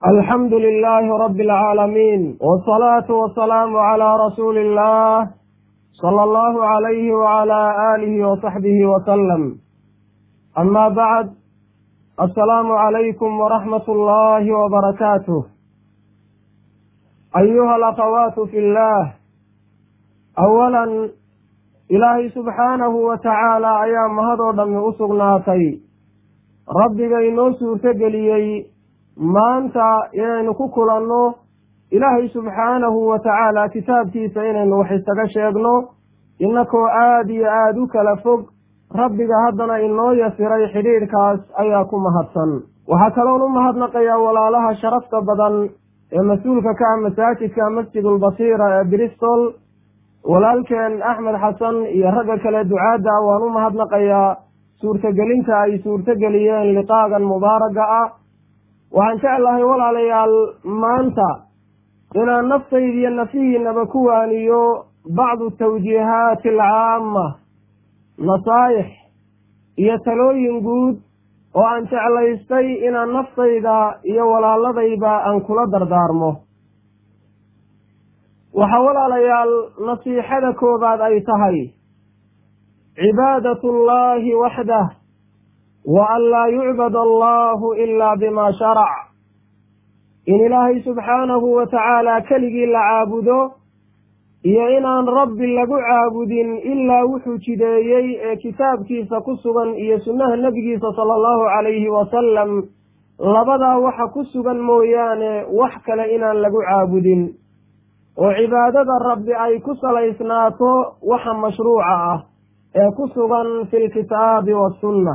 alxamdu lilaahi rabbi alcaalamiin wsalaatu wasalaamu calaa rasuuli illah sala allahu calayhi wacalaa aalihi wasaxbihi wasalam ama bacd assalaamu calaykum waraxmat ullaahi wabarakaatuh ayuha alakhawaatu fi llah awalan ilaahay subxaanahu wa tacaala ayaa mahadoo dhammi u sugnaatay rabbiga inoo suurtogeliyey maanta inaynu ku kulanno ilaahay subxaanahu wa tacaala kitaabkiisa inaynu wax isaga sheegno innakoo aada iyo aada u kala fog rabbiga haddana inoo yasiray xidhiidhkaas ayaa ku mahadsan waxaa kaloon u mahadnaqayaa walaalaha sharafta badan ee mas-uulka ka ah masaajidka masjidulbasiira ee bristol walaalkeen axmed xasan iyo ragga kale ducaadda waan u mahadnaqayaa suurtagelinta ay suurtogeliyeen liqaagan mubaaraga ah waxaan jeclahay walaalayaal maanta inaan naftaydiiyo nafihiinaba ku waaniyo bacdu tawjiihaati alcaama nasaayix iyo talooyin guud oo aan jeclaystay inaan naftayda iyo walaaladayba aan kula dardaarmo waxaa walaalayaal nasiixada koobaad ay tahay cibaadatu llahi waxdah wa an laa yucbad allahu ilaa bima sharac in ilaahay subxaanahu wa tacaala keligii la caabudo iyo inaan rabbi lagu caabudin ilaa wuxuu jideeyey ee kitaabkiisa ku sugan iyo sunnaha nebigiisa sala allahu calayhi wasalam labadaa waxa ku sugan mooyaane wax kale inaan lagu caabudin oo cibaadada rabbi ay ku salaysnaato waxa mashruuca ah ee ku sugan fi lkitaabi wasunna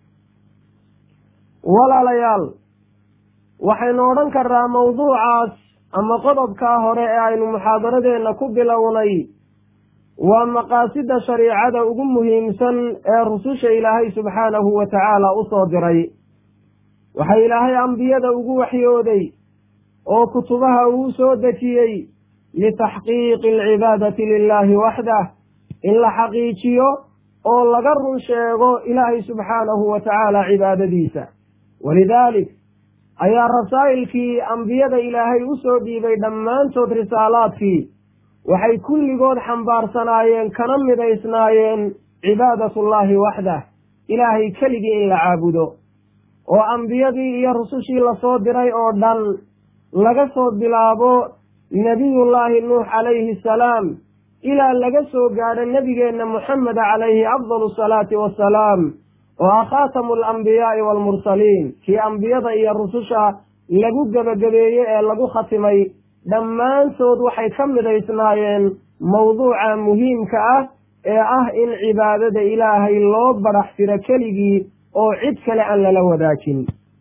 walaalayaal waxaynu odhan karnaa mawduucaas ama qodobkaa hore ee aynu muxaadaradeenna ku bilownay waa maqaasida shariicada ugu muhiimsan ee rususha ilaahay subxaanahu wa tacaala u soo diray waxaa ilaahay ambiyada ugu waxyooday oo kutubaha uu soo dejiyey litaxqiiqi alcibaadati lilahi waxdah in la xaqiijiyo oo laga run sheego ilaahay subxaanahu wa tacaala cibaadadiisa walidaalik ayaa rasaa'ilkii ambiyada ilaahay u soo dhiibay dhammaantood risaalaadkii waxay kulligood xambaarsanaayeen kana midaysnaayeen cibaadatullaahi waxdah ilaahay keligii in la caabudo oo ambiyadii iyo rusushii lasoo diray oo dhan laga soo bilaabo nebiyullaahi nuux calayhi asalaam ilaa laga soo gaadho nebigeenna moxameda calayhi afdalu asalaati wassalaam oo ah khaatamu alambiyaai waalmursaliin kii ambiyada iyo rususha lagu gebagabeeyey ee lagu khatimay dhammaantood waxay ka midaysnaayeen mawduuca muhiimka ah ee ah in cibaadada ilaahay loo barax tiro keligii oo cid kale aan lala wadaajin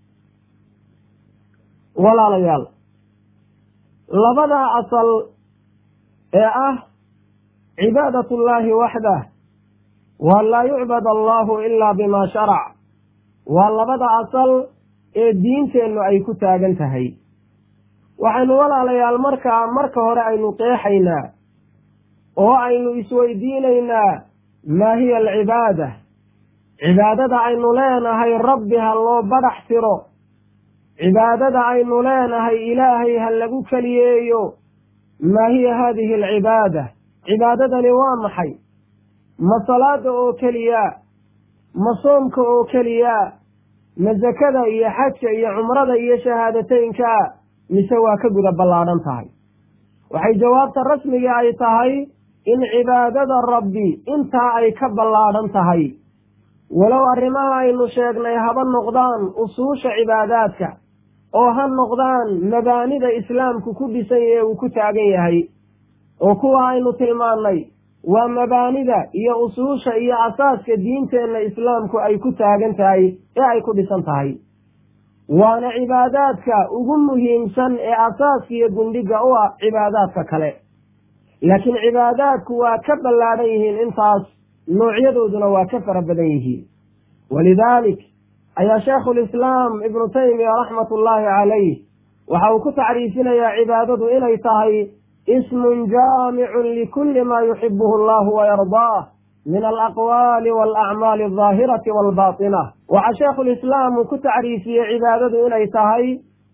walaalayaal labadaa asal ee ah cibaadatullaahi waxdah waan laa yucbad allahu ilaa bima sharac waa labada asal ee diinteennu ay ku taagan tahay waxaynu walaalayaal markaa marka hore aynu qeexaynaa oo aynu isweydiinaynaa maa hiya alcibaada cibaadada aynu leenahay rabbi ha loo badhax tiro cibaadada aynu leenahay ilaahay ha lagu keliyeeyo maa hiya haadihi alcibaada cibaadadani waa maxay ma salaada oo keliya ma soomka oo keliya ma sakada iyo xajka iyo cumrada iyo shahaadateynka mise waa ka guda ballaadhan tahay waxay jawaabta rasmiga ay tahay in cibaadada rabbi intaa ay ka ballaadhan tahay walow arrimaha aynu sheegnay haba noqdaan usuusha cibaadaadka oo ha noqdaan mabaanida islaamku ku dhisan ee uu ku taagan yahay oo kuwa aynu tilmaannay waa mabaanida iyo usuusha iyo asaaska diinteenna islaamku ay ku taagan tahay ee ay ku dhisan tahay waana cibaadaadka ugu muhiimsan ee asaaska iyo gundhiga u ah cibaadaadka kale laakiin cibaadaadku waa ka ballaadhan yihiin intaas noocyadooduna waa ka fara badan yihiin walidaalik ayaa shaekhulislaam ibnu taymiya raxmatullaahi calayh waxa uu ku tacriifinayaa cibaadadu inay tahay ismun jaamicun likulli maa yuxibuhu allahu wayardaah min alaqwaali waalacmaali aldaahirati waalbaatina waxaa sheekhulislaam uu ku tacriifiyey cibaadadu inay tahay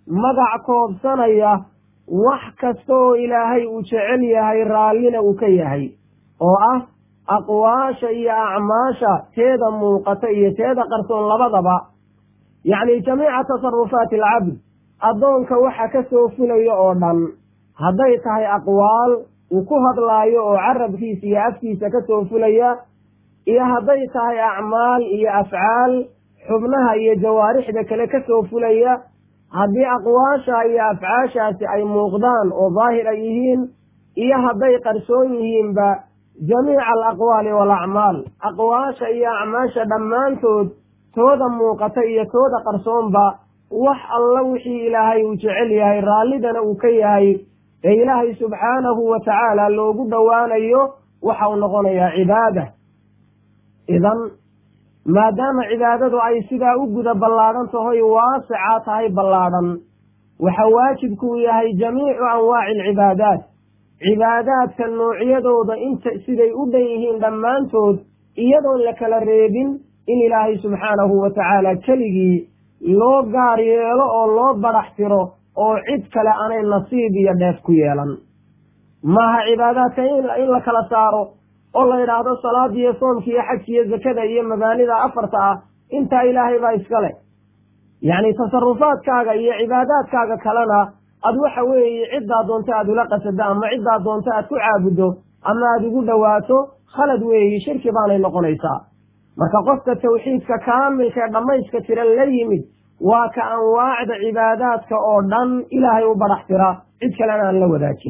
magac koobsanaya wax kasta oo ilaahay uu jecel yahay raallina uu ka yahay oo ah aqwaasha iyo acmaasha teeda muuqata iyo teeda qarsoon labadaba yacni jamiica tasarufaati alcabd addoonka waxa ka soo fulaya oo dhan hadday tahay aqwaal uu ku hadlaayo oo carabkiisa iyo afkiisa ka soo fulaya iyo hadday tahay acmaal iyo afcaal xubnaha iyo jawaarixda kale ka soo fulaya haddii aqwaasha iyo afcaashaasi ay muuqdaan oo daahir ay yihiin iyo hadday qarsoon yihiinba jamiica alaqwaali waalacmaal aqwaasha iyo acmaasha dhammaantood tooda muuqata iyo tooda qarsoonba wax alla wixii ilaahay uu jecel yahay raallidana uu ka yahay ee ilaahay subxaanahu wa tacaala loogu dhowaanayo waxa uu noqonayaa cibaada idan maadaama cibaadadu ay sidaa u guda ballaadhan tahoy waasicaa tahay ballaadhan waxa waajibkuu yahay jamiicu anwaaci alcibaadaat cibaadaadka noocyadooda inta siday u dhan yihiin dhammaantood iyadoon la kala reebin in ilaahay subxaanahu wa tacaala keligii loo gaar yeelo oo loo badax tiro oo cid kale aanay nasiib iyo dheef ku yeelan maaha cibaadaadka in la kala saaro oo la yidhaahdo salaada iyo soomka iyo xajka iyo zakada iyo mabaanida afarta ah intaa ilaahay baa iskale yacni tasarufaadkaaga iyo cibaadaadkaaga kalena ad waxa weeye ciddaa doonto aad ula qasado ama ciddaa doonto aad ku caabuddo ama aada ugu dhowaato khalad weeyi shirki baanay noqonaysaa marka qofka tawxiidka kaamilka ee dhammayska tiran la yimid waa ka anwaacda cibaadaadka oo dhan ilaahay u badax tira cid kalena aan la wadaajin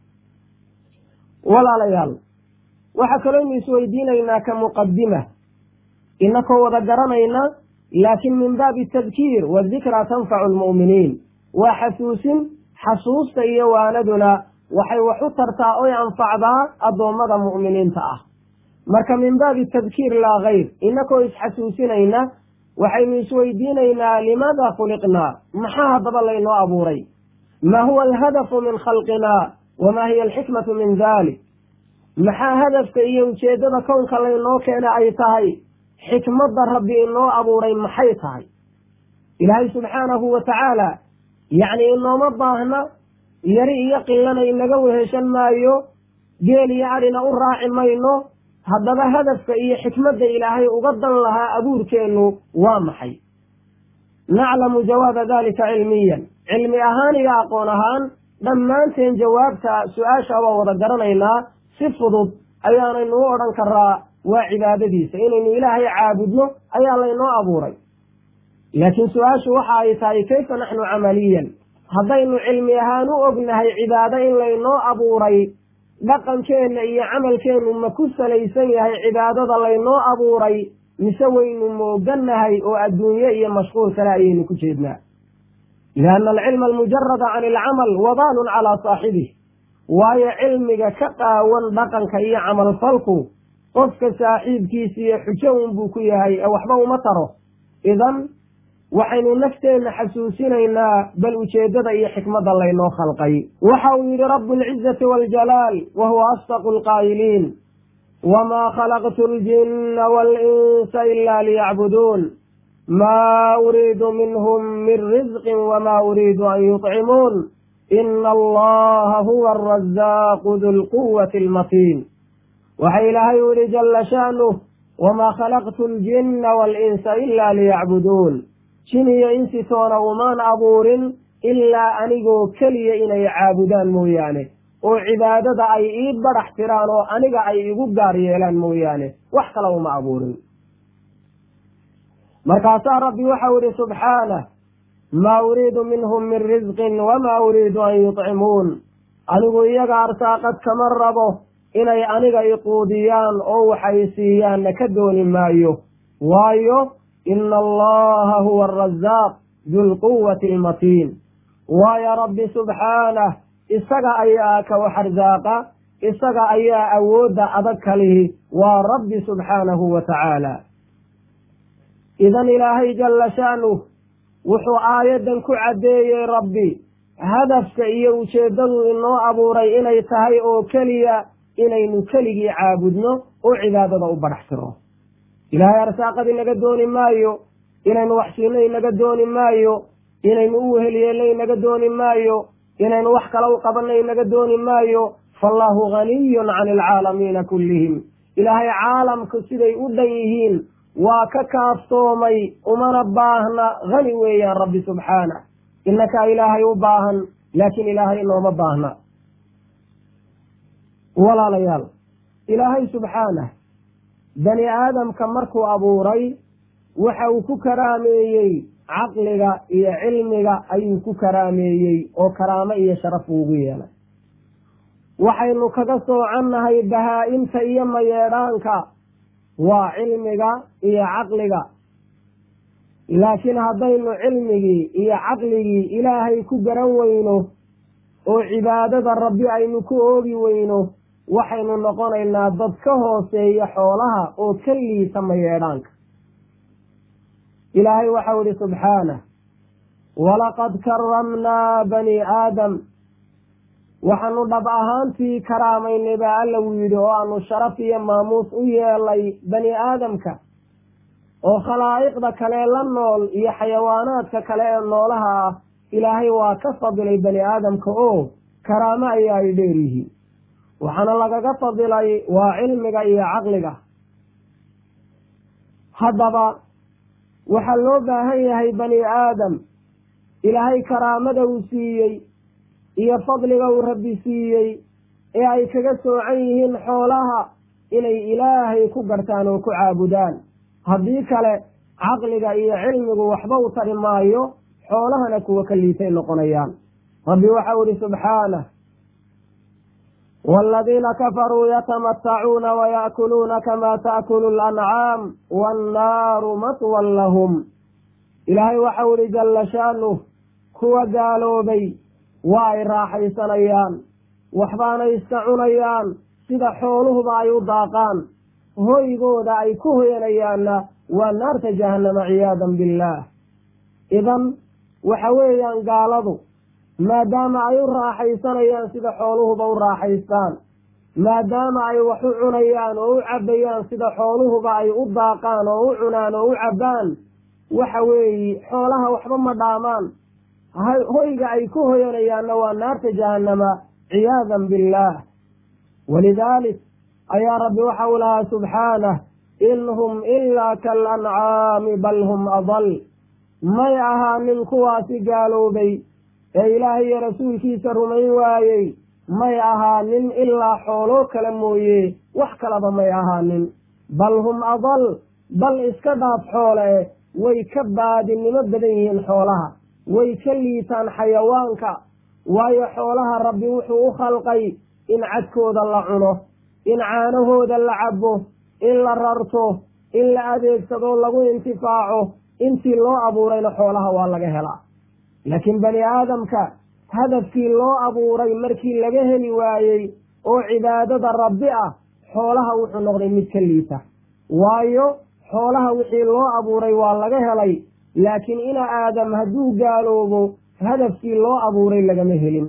walaalayaal waxaa kalooynu isweydiinaynaa ka muqadima inakoo wada garanayna laakiin min baabi tadkiir wadikraa tanfacu almu'miniin waa xasuusin xasuusta iyo waanaduna waxay wax u tartaa oy anfacdaa addoommada mu'miniinta ah marka min baabi tadkiir laa kayr inakoo isxasuusinayna waxaynu isweydiinaynaa limaada khuliqnaa maxaa haddaba laynoo abuuray maa huwa alhadafu min khalqinaa wamaa hiya alxikmatu min dalik maxaa hadafka iyo ujeeddada kownka laynoo keena ay tahay xikmadda rabbi inoo abuuray maxay tahay ilaahay subxaanahu wa tacaala yacni inooma baahna yari iyo qillana inaga weheshan maayo geel iyo adhina u raaci mayno haddaba hadafka iyo xikmadda ilaahay uga dan lahaa abuurkeennu waa maxay naclamu jawaaba dalika cilmiyan cilmi ahaan iyo aqoon ahaan dhammaanteen jawaabta su-aasha waa wada garanaynaa si fudud ayaanaynu u odhan karaa waa cibaadadiisa inaynu ilaahay caabudno ayaa laynoo abuuray laakiin su-aashu waxa ay tahay kayfa naxnu camaliyan haddaynu cilmi ahaan u ognahay cibaado in laynoo abuuray dhaqankeenna iyo camalkeennu ma ku salaysan yahay cibaadada laynoo abuuray mise waynu moogannahay oo adduunye iyo mashquul kale ayaynu ku jeednaa lianna alcilma almujarada can alcamal wabaalun calaa saaxibih waayo cilmiga ka qaawan dhaqanka iyo camalfalku qofka saaxiibkiisa iyo xujo unbuu ku yahay ee waxba uma taro idan waxaynu nafteenna xasuusinaynaa bal ujeeddada iyo xikmadda laynoo khalqay waxa uu yidhi rabu alcizati waljalaal wa huwa asdaqu alqaa'iliin wamaa khalaqtu aljinna waalinsa ila liyacbuduun maa uriidu minhum min risqin wamaa uriidu an yuطcimuun ina allaha huwa arazaaqu du lquwati almatiin waxa ilaahay u yihi jala sha'nuh wamaa khalaqtu aljinna waalinsa ila liyacbuduun jin iyo insi toona umaan abuurin ilaa anigoo keliya inay caabudaan mooyaane oo cibaadada ay ii badax tiraan oo aniga ay igu gaar yeelaan mooyaane wax kale uma abuurin markaasaa rabbi waxau ihi subxaanah maa uriidu minhum min risqin wamaa uriidu an yuطcimuun anigu iyaga arsaaqad kama rabo inay aniga iquudiyaan oo waxay siiyaanna ka dooni maayo waayo ina allaha huwa arazaaq du lquwati almatiin waayo rabbi subxaanah isaga ayaa ka wax arsaaqa isaga ayaa awoodda adag kalihi waa rabbi subxaanahu wa tacaala idan ilaahay jalla sha'nuh wuxuu aayaddan ku caddeeyey rabbi hadafka iyo ujeeddadu inoo abuuray inay tahay oo keliya inaynu keligii caabudno oo cibaadada u badhax tiro ilaahay arsaaqad inaga dooni maayo inaynu wax siino inaga dooni maayo inaynu u weheliyeelna inaga dooni maayo inaynu wax kale u qabanna inaga dooni maayo faallahu haniyun cani alcaalamiina kullihim ilaahay caalamku siday u dhan yihiin waa ka kaaftoomay umana baahna hani weeyaan rabbi subxaanah inakaa ilaahay u baahan laakiin ilaahay inooma baahna walaalayaal ilaahay subxaanah bani aadamka markuu abuuray waxa uu ku karaameeyey caqliga iyo cilmiga ayuu ku karaameeyey oo karaamo iyo sharaf uugu yeelay waxaynu kaga soocannahay bahaa-imta iyo mayeedhaanka waa cilmiga iyo caqliga laakiin haddaynu cilmigii iyo caqligii ilaahay ku garan weyno oo cibaadada rabbi aynu ku oogi weyno waxaynu noqonaynaa dad ka hooseeya xoolaha oo ka liisa mayeedhaanka ilaahay waxau ihi subxaanah walaqad karamnaa bani aadam waxaanu dhab ahaantii karaamaynay baa alla wuu yidhi oo aanu sharaf iyo maamuus u yeelay bani aadamka oo khalaa'iqda kale la nool iyo xayawaanaadka kale ee noolaha ah ilaahay waa ka fadilay bani aadamka oo karaamo ayaa ay dheer yihiin waxaana lagaga fadilay waa cilmiga iyo caqliga haddaba waxaa loo baahan yahay bani aadam ilaahay karaamada uu siiyey iyo fadliga uu rabbi siiyey ee ay kaga soocan yihiin xoolaha inay ilaahay ku gartaan oo ku caabudaan haddii kale caqliga iyo cilmigu waxba u tari maayo xoolahana kuwa ka liitay noqonayaan rabbi waxau ihi subxaanah waaladiina kafaruu yatamatacuuna wayaakuluuna kamaa taakulu lancaam waannaaru matwan lahum ilaahay waxau ihi jalla shaanuh kuwa gaaloobay waa ay raaxaysanayaan waxbaanay iska cunayaan sida xooluhuba ay u daaqaan hoygooda ay ku hoyanayaanna waa naarta jahannama ciyaadan billaah idan waxa weeyaan gaaladu maadaama ay u raaxaysanayaan sida xooluhuba u raaxaystaan maadaama ay wax u cunayaan oo u cabbayaan sida xooluhuba ay u daaqaan oo u cunaan oo u cabbaan waxa weeye xoolaha waxba ma dhaamaan hoyga ay ku hoyanayaanna waa naarta jahannama ciyaadan billaah walidaalik ayaa rabbi waxa uu lahaa subxaanah in hum ilaa kaalancaami bal hum adal may ahaanin kuwaasi gaaloobay ee ilaahay iyo rasuulkiisa rumayn waayey may ahaanin ilaa xooloo kale mooye wax kalaba may ahaanin bal hum adal bal iska dhaaf xoole way ka baadinimo badan yihiin xoolaha way ka liitaan xayawaanka waayo xoolaha rabbi wuxuu u khalqay in cadkooda la cuno in caanahooda la cabbo in la rarto in la adeegsado lagu intifaaco intii loo abuurayna xoolaha waa laga helaa laakiin bani aadamka hadafkii loo abuuray markii laga heli waayey oo cibaadada rabbi ah xoolaha wuxuu noqday mid ka liita waayo xoolaha wixii loo abuuray waa laga helay laakiin ina aadam hadduu gaaloobo hadafkii loo abuuray lagama helin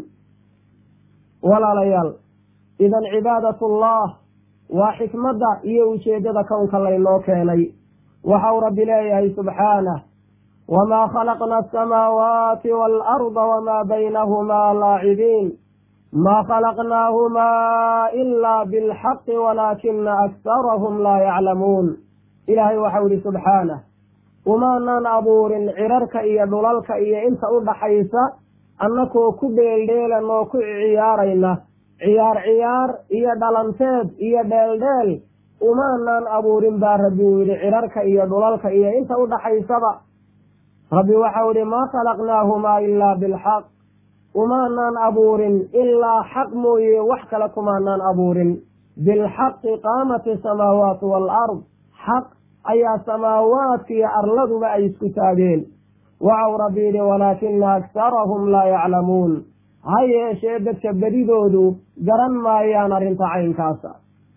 walaalayaal idan cibaadatullah waa xikmadda iyo ujeeddada kownka laynoo keenay waxau rabbi leeyahay subxaanah wamaa khalaqna asamaawaati waalarda wamaa baynahumaa laacibiin maa khalaqnaahumaa ilaa bilxaqi walaakina aksarahum laa yaclamuun ilaahay waxau ihi subxaanah umaanan abuurin cirarka iyo dhulalka iyo inta u dhaxaysa annakoo ku dheeldheelan oo ku ciyaarayna ciyaar ciyaar iyo dhalanteed iyo dheeldheel umaanan abuurin baa rabbi uu yidhi cirarka iyo dhulalka iyo inta u dhaxaysaba rabbi waxau idhi maa khalaqnaahumaa ilaa bilxaq umaanan abuurin ilaa xaq mooye wax kale kumaanaan abuurin bilxaqi qaamat asamaawaatu waalard xaq ayaa samaawaadka iyo arladuba ay isku taageen waxau rabbi yidhi walaakina aksarahum laa yaclamuun ha yeeshee dadka bedidoodu garan maayaan arrinta caynkaasa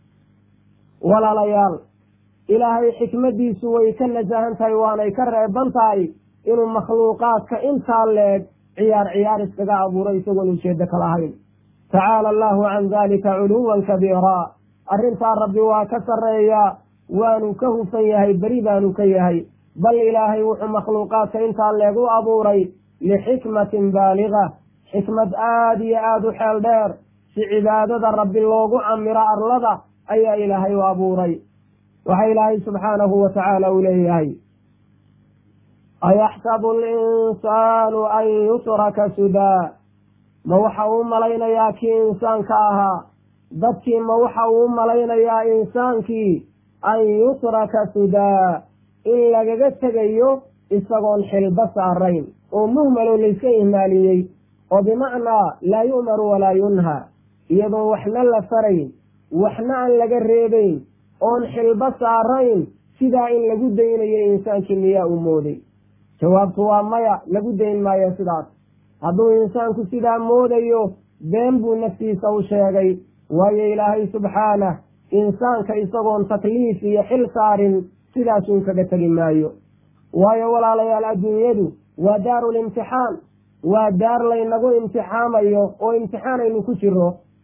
walaalayaal ilaahay xikmaddiisu way ka nasahan tahay waanay ka reeban tahay inuu makhluuqaadka intaa leeg ciyaar ciyaar iskaga abuuray isagoon ujeeddo ka lahayn tacaala allahu can dalika culuwan kabiiraa arrintaa rabbi waa ka sarreeyaa waanu ka hufan yahay beri baanu ka yahay bal ilaahay wuxuu makhluuqaadka intaa leeg u abuuray lixikmatin baaliga xikmad aada iyo aada u xeel dheer si cibaadada rabbi loogu camiro arlada ayaa ilaahay u abuuray waxaa ilaahay subxaanahu wa tacaala uu leeyahay ayaxsabu alinsaanu an yutraka sudaa ma waxa uu malaynayaa kii insaanka ahaa dadkii ma waxa uu malaynayaa insaankii an yutraka sudaa in lagaga tegayo isagoon xilba saarayn oo muhmaloo layska ihmaaliyey oo bimacnaa laa yu'maru walaa yunhaa iyadoon waxna la farayn waxna aan laga reebayn oon xilba saarayn sidaa in lagu daynayo insaankii miyaa uu mooday jawaabtu waa maya lagu dayn maayo sidaas hadduu insaanku sidaa moodayo been buu naftiisa u sheegay waayo ilaahay subxaanah insaanka isagoon takliif iyo xil saarin sidaasuun kaga tegi maayo waayo walaalayaal adduunyadu waa daarulimtixaan waa daar laynagu imtixaamayo oo imtixaanaynu ku jiro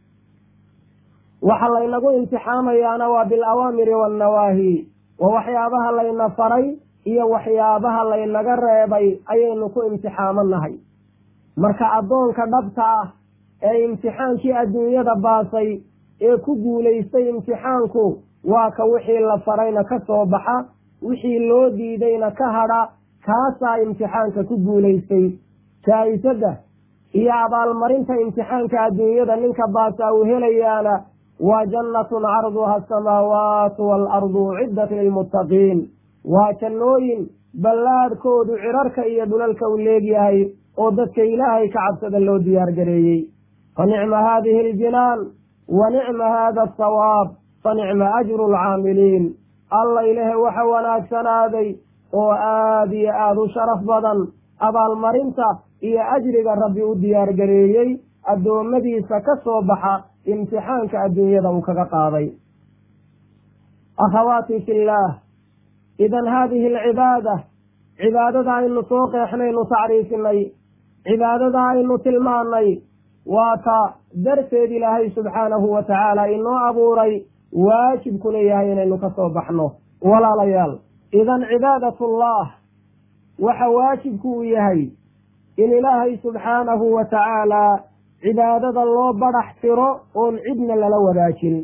waxa laynagu imtixaamayaana waa bilawaamiri wannawaahi waa waxyaabaha layna faray iyo waxyaabaha laynaga reebay ayaynu ku imtixaamanahay marka addoonka dhabta ah ee imtixaankii adduunyada baasay ee ku guulaystay imtixaanku waa ka wixii la farayna ka soo baxa wixii loo diidayna ka hadha kaasaa imtixaanka ku guulaystay jaa-isadda iyo abaalmarinta imtixaanka adduunyada ninka baasa uu helayaana waa jannatun carduha asamaawaatu waalardu uciddat lilmuttaqiin waa jannooyin ballaadhkoodu cirarka iyo dhulalka u leegyahay oo dadka ilaahay ka cabsada loo diyaar gareeyey fa nicma haadihi aljinaan wa nicma haada asawaab fa nicma ajru alcaamiliin alla ilahe waxa wanaagsanaaday oo aada iyo aada u sharaf badan abaalmarinta iyo ajriga rabbi u diyaar gareeyey addoommadiisa ka soo baxa imtixaanka adduunyada uu kaga qaaday akhawaati fillaah idan haadihi alcibaada cibaadada aynu soo qeexnaynu tacriifinay cibaadada aynu tilmaanay waa ta darteed ilaahay subxaanahu wa tacaala inoo abuuray waajibkuna yahay inaynu ka soo baxno walaalayaal idan cibaadatullah waxa waajibku uu yahay in ilaahay subxaanahu wa tacaala cibaadada loo badhax tiro oon cidna lala wadaajin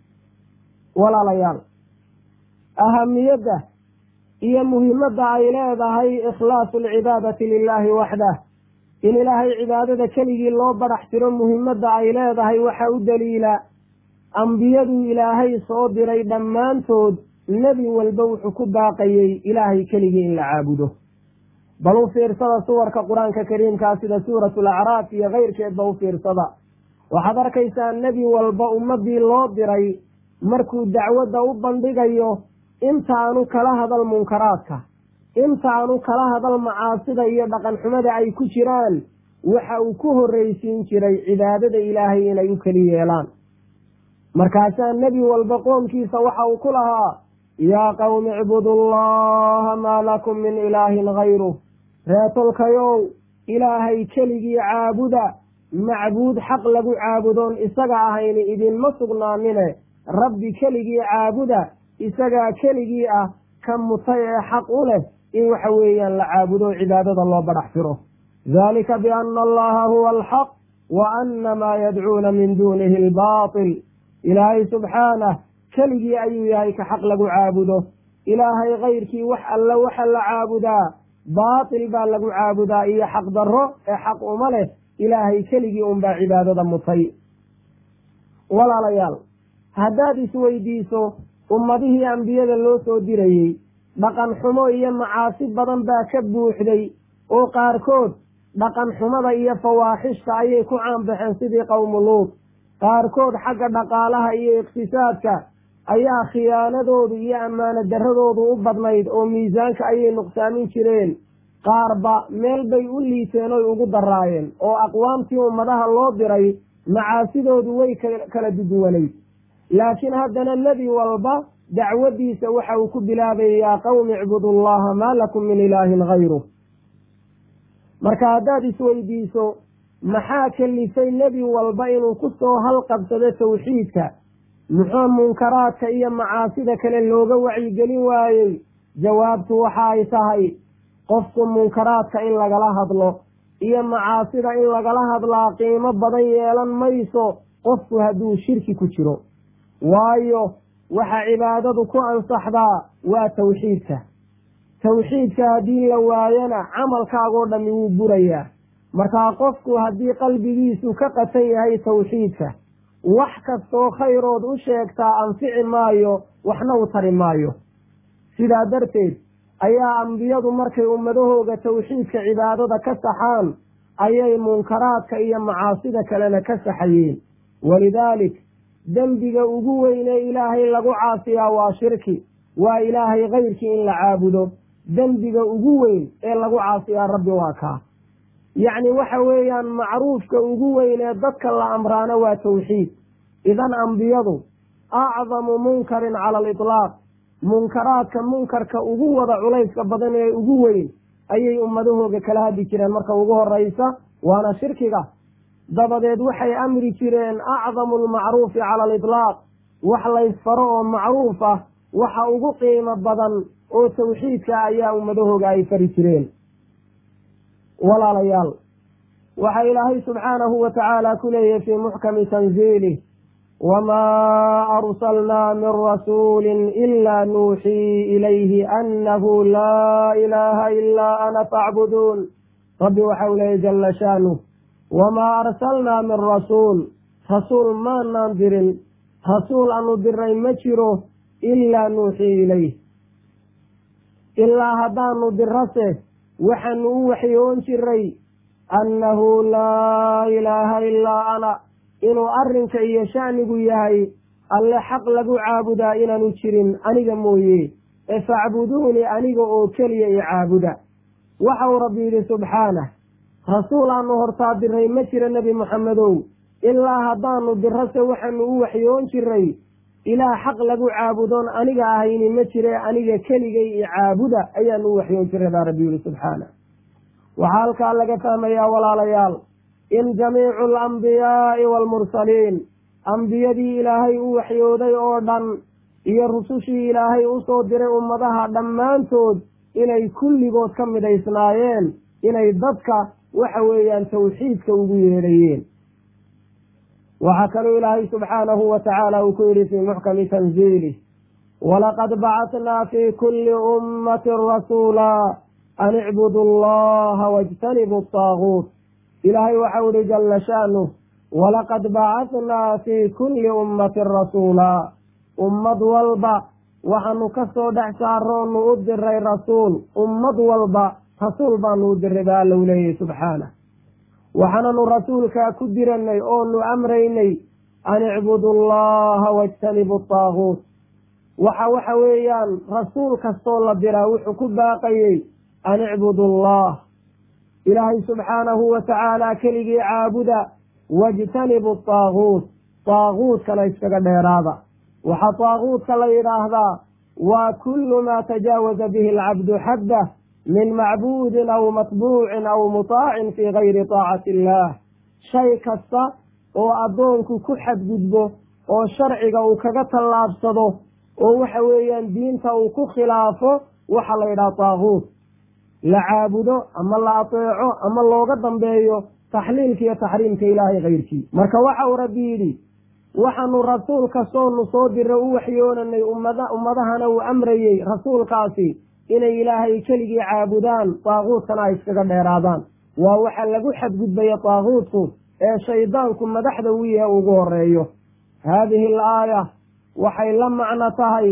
walaalayaal ahamiyadda iyo muhimadda ay leedahay ikhlaasu alcibaadati lilaahi waxdah in ilaahay cibaadada keligii loo badhax tiro muhimadda ay leedahay waxa u daliila ambiyaduu ilaahay soo diray dhammaantood nebi walba wuxuu ku baaqayey ilaahay keligii in la caabudo bal u fiirsada suwarka qur-aanka kariimkaa sida suuratu alacraaf iyo keyrkeedba u fiirsada waxaad arkaysaa nebi walba ummadii loo diray markuu dacwadda u bandhigayo intaanu kala hadal munkaraadka intaanu kala hadal macaasida iyo dhaqan xumada ay ku jiraan waxa uu ku horreysiin jiray cibaadada ilaahay inay u keli yeelaan markaasaa nebi walba qoomkiisa waxa uu ku lahaa yaa qawmi icbudu allaha maa lakum min ilaahin hayruh reetolkayow ilaahay keligii caabuda macbuud xaq lagu caabudoon isaga ahayni idinma sugnaanine rabbi keligii caabuda isagaa keligii ah ka mutay ee xaq u leh in waxa weeyaan la caabudo cibaadada loo badhax tiro dalika biana allaha huwa alxaq wa ana maa yadcuuna min duunihi albaatil ilaahay subxaanah keligii ayuu yahay ka xaq lagu caabudo ilaahay kayrkii wax alle waxa la caabudaa baatil baa lagu caabudaa iyo xaq darro ee xaq uma leh ilaahay keligii unbaa cibaadada mutay walaalayaal haddaad isweydiiso ummadihii ambiyada loo soo dirayey dhaqan xumo iyo macaasi badan baa ka buuxday oo qaarkood dhaqan xumada iyo fawaaxishta ayay ku caanbaxeen sidii qowmu luud qaarkood xagga dhaqaalaha iyo iqtisaadka ayaa khiyaanadoodu iyo ammaano darradoodu u badnayd oo miisaanka ayay nuqsaamin jireen qaarba meel bay u liiteen oy ugu daraayeen oo aqwaamtii ummadaha loo diray macaasidoodu way kala duduwanayd laakiin haddana nebi walba dacwaddiisa waxa uu ku bilaabay yaa qawmi icbudu allaha maa lakum min ilaahin hayruh marka haddaad isweydiiso maxaa kalifay nebi walba inuu ku soo halqabsado tawxiidka muxuu munkaraadka iyo macaasida kale looga wacyigelin waayey jawaabtu waxa ay tahay qofku munkaraadka in lagala hadlo iyo macaasida in lagala hadlaa qiimo badan yeelan mayso qofku hadduu shirki ku jiro waayo waxa cibaadadu ku ansaxdaa waa tawxiidka tawxiidka haddii la waayana camalkaagoo dhammi wuu burayaa markaa qofku haddii qalbigiisu ka qatan yahay tawxiidka wax kastoo khayrood u sheegtaa anfici maayo waxna u tari maayo sidaa darteed ayaa ambiyadu markay ummadahooga tawxiidka cibaadada ka saxaan ayay munkaraadka iyo macaasida kalena ka saxayeen walidaalik dembiga ugu weynee ilaahay lagu caasiyaa waa shirki waa ilaahay kayrkii in la caabudo dembiga ugu weyn ee lagu caasiyaa rabbi waa kaa yacni waxa weeyaan macruufka ugu weyn ee dadka la amraana waa tawxiid idan ambiyadu acdamu munkarin cala alitlaaq munkaraadka munkarka ugu wada culayska badan ee ugu weyn ayay ummadahooga kala hadli jireen marka ugu horeysa waana shirkiga dabadeed waxay amri jireen acdamu lmacruufi cala alitlaaq wax laysfaro oo macruuf ah waxa ugu qiimo badan oo tawxiidka ayaa ummadahooga ay fari jireen walaalayaal waxaa ilaahay subxaanahu wa tacaala ku leeyahy fii muxkami tanziilih wamaa arsalnaa min rasuulin ilaa nuuxii ilayhi annahu laa ilaaha ilaa ana facbuduun rabbi waxau leeyay jala shaanuh wamaa arsalnaa min rasuul rasuul maanaan dirin rasuul aanu diray ma jiro ilaa nuuxii ilayh ilaa haddaanu dirase waxaanu u waxyoon jiray annahu laa ilaaha ilaa ana inuu arrinka iyo sha'nigu yahay alle xaq lagu caabudaa inaanu jirin aniga mooye ee facbuduunii aniga oo keliya i caabuda waxau rabbi yidhi subxaanah rasuul aanu hortaa diray ma jira nebi moxamedow ilaa haddaanu dirase waxaanu u waxyoon jiray ilaah xaq lagu caabudoon aniga ahayni ma jire aniga keligay i caabuda ayaanu u waxyoon jiray baa rabbi yihi subxaana waxaa halkaa laga fahmayaa walaalayaal in jamiicu alambiyaai waalmursaliin ambiyadii ilaahay u waxyooday oo dhan iyo rusushii ilaahay usoo diray ummadaha dhammaantood inay kulligood ka midaysnaayeen inay dadka waxa weeyaan tawxiidka ugu yeedhayeen waxaa kaloo ilaahay subxaanahu wa tacaala uu ku yidhi fii muxkami tanziilih walaqad bacatnaa fii kulli ummatin rasuula an icbudu allaha wajtanibu ataaguut ilaahay waxau ihi jala shaanuh walaqad bacatnaa fii kulli ummatin rasuula ummad walba waxaanu ka soo dhex saaroonu u diray rasuul ummad walba rasuul baanu u diray ba alla u leeyahy subxaanah waxaananu rasuulkaa ku diranay oonu amraynay an icbudu allaha wajtanibu ataaguut waxa waxa weeyaan rasuul kastoo la diraa wuxuu ku baaqayey an icbudu allah ilaahay subxaanahu wa tacaala keligii caabuda wajtanibu ataaguut taaguutkana iskaga dheeraada waxaa taaguutka la yidhaahdaa waa kullu maa tajaawaza bihi alcabdu xaddah min macbuudin aw matbuucin aw mutaacin fii gayri taacati illaah shay kasta oo addoonku ku xadgudbo oo sharciga uu kaga tallaabsado oo waxa weeyaan diinta uu ku khilaafo waxaa la yidhaha taaguut la caabudo ama la ateeco ama looga dambeeyo taxliilka iyo taxriimka ilaahay kayrkii marka waxa uu rabbi yidhi waxaanu rasuul kastoonu soo dira u waxyoonanay ummada ummadahana uu amrayey rasuulkaasi inay ilaahay keligii caabudaan taaguutkana ay iskaga dheeraadaan waa waxa lagu xadgudbaya taaguutku ee shaydaanku madaxda u yahe ugu horeeyo haadihi al aaya waxay la macno tahay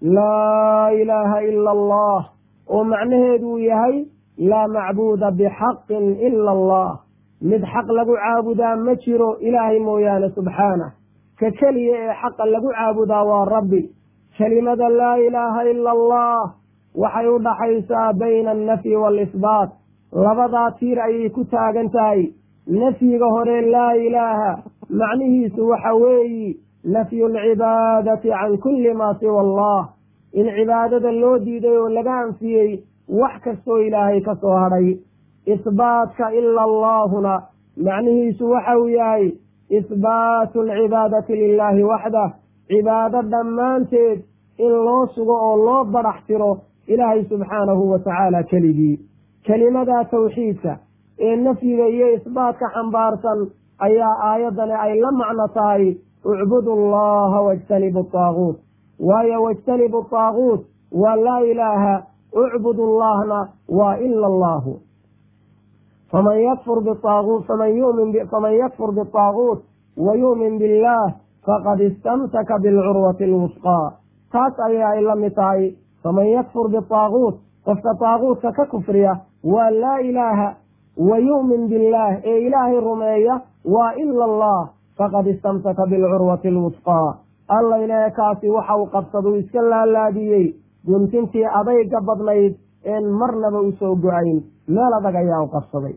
laa ilaaha ila allah oo macnaheedu uu yahay laa macbuuda bixaqin ila allah mid xaq lagu caabudaa ma jiro ilaahay mooyaane subxaanah ka keliya ee xaqa lagu caabudaa waa rabbi kelimada laa ilaaha ila allah waxay u dhaxaysaa bayna annafyi waalisbaat labadaa tiir ayay ku taagan tahay nafyiga hore laa ilaaha macnihiisu waxa weeyi nafyu alcibaadati can kulli maa siwa allah in cibaadada loo diiday oo laga anfiyey wax kastoo ilaahay ka soo hadhay isbaatka ila allaahuna macnihiisu waxa uu yahay isbaatu alcibaadati lilaahi waxdah cibaado dhammaanteed in loo sugo oo loo badax tiro ilaahay subxaanahu wa tacaala keligii kelimadaa tawxiidka ee nafyiga iyo isbaatka xambaarsan ayaa aayaddani ay la macno tahay ucbudu allaha wajtanibu taaguut waayo wajtanibu taaguut waa laa ilaaha ucbudu llahna waa ila allahu faman yakfur biaaguut faman yumin faman yakfur bitaaguut wa yu'min billah faqad istamsaka bilcurwati alwusqaa taas ayaa ay la mid tahay faman yakfur bitaaguut qofka taaguutka ka kufriya waa laa ilaaha wa yu'min billaah ee ilaahay rumeeya waa ila allah faqad istamsaka bilcurwati alwusqaa alla ilaahe kaasi waxa uu qabsaduu iska laalaadiyey guntintii adayga badnayd een marnaba usoo go-ayn meel adag ayaa u qabsaday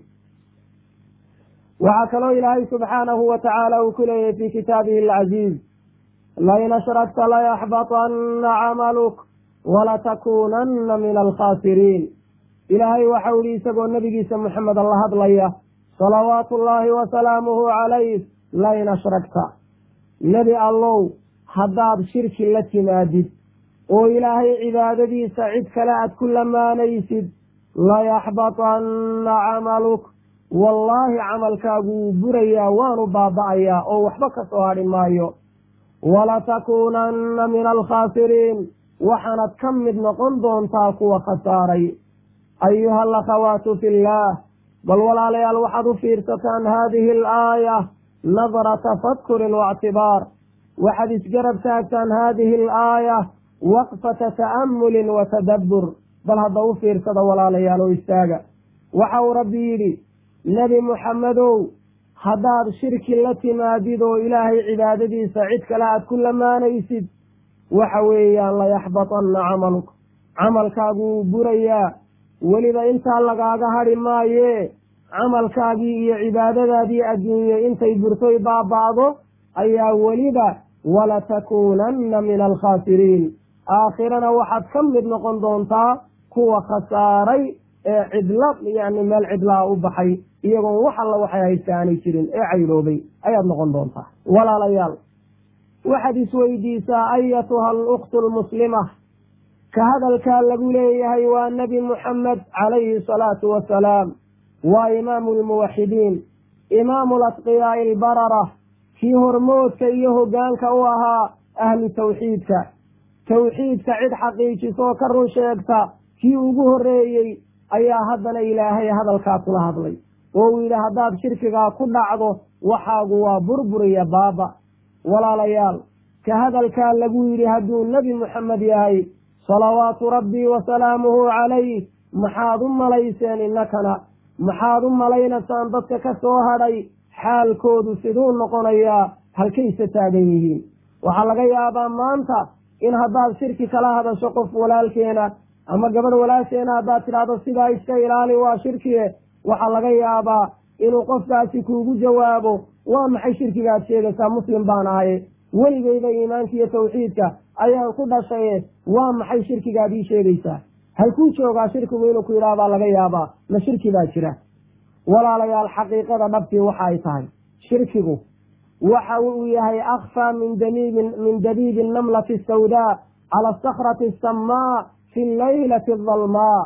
waxaa kaloo ilaahay subxaanahu wa tacaala uu ku leeyahy fii kitaabihi alcaziiz lain ashrakta layaxbaطana camaluk walatakuunanna min alkhaasiriin ilaahay waxau ihi isagoo nebigiisa moxameda la hadlaya salawaatu ullaahi wasalaamuhu calayh lain ashrakta nebi allow haddaad shirki la timaadid oo ilaahay cibaadadiisa cid kale aad ku lamaanaysid layaxbaطanna camaluk wallaahi camalkaagu wuu burayaa waanu baaba'ayaa oo waxba ka soo hadhi maayo walatakuunanna min alkhaasiriin waxaanad ka mid noqon doontaa kuwa khasaaray ayuha alakhawaatu fi illaah bal walaalayaal waxaad u fiirsataan haadihi alaaya nadra tafakkurin waictibaar waxaad isgarab taagtaan haadihi alaaya waqfata ta'amulin wa tadabbur bal hadda u fiirsada walaalayaal oo istaaga waxa uu rabbi yidhi nebi muxammedow haddaad shirki la timaadid oo ilaahay cibaadadiisa cid kale aad ku lamaanaysid waxa weeyaan layaxbatanna camaluk camalkaagu wuu burayaa weliba intaa lagaaga hadhi maayee camalkaagii iyo cibaadadaadii adduunye intay burtoy baaba'do ayaa weliba walatakuunanna min alkhaasiriin aakhirana waxaad ka mid noqon doontaa kuwa khasaaray ee cidla yani meel cidlaa u baxay iyagoon wax alla waxay haysta aanay jirin ee cayroobay ayaad noqon doontaa walaalayaal waxaad isweydiisaa ayatuha aluktu lmuslima ka hadalkaa lagu leeyahay waa nebi muxamed calayhi salaatu wasalaam waa imaamu lmuwaxidiin imaamu latqiyaai albarara kii hormoodka iyo hoggaanka u ahaa ahlu tawxiidka tawxiidka cid xaqiijisoo ka run sheegta kii ugu horreeyey ayaa haddana ilaahay hadalkaa kula hadlay oo uu yidhi haddaad shirkigaa ku dhacdo waxaagu waa burburiya baaba walaalayaal ka hadalkaa lagu yidhi hadduu nebi muxamed yahay salawaatu rabbii wa salaamuhu calayh maxaad u malayseen innakana maxaad u malaynaysaan dadka ka soo hadhay xaalkoodu siduu noqonayaa halkayse taagan yihiin waxaa laga yaabaa maanta in haddaad shirki kala hadasho qof walaalkeena ama gabadh walaasheena haddaad tidhaahdo sidaa iska ilaali waa shirkiye waxaa laga yaabaa inuu qofkaasi kuugu jawaabo waa maxay shirkigaad sheegaysaa muslim baan ahaye weligeyda iimaanka iyo tawxiidka ayaan ku dhashaye waa maxay shirkigaad ii sheegaysaa halkuu joogaa shirkigu inuu ku yidhaah baa laga yaabaa ma shirki baa jira walaalayaal xaqiiqada dhabtii waxa ay tahay shirkigu waxa uu yahay akfaa min daniibin min dabiibi namlati asawdaa cala asakrati asammaa fi laylati adalmaa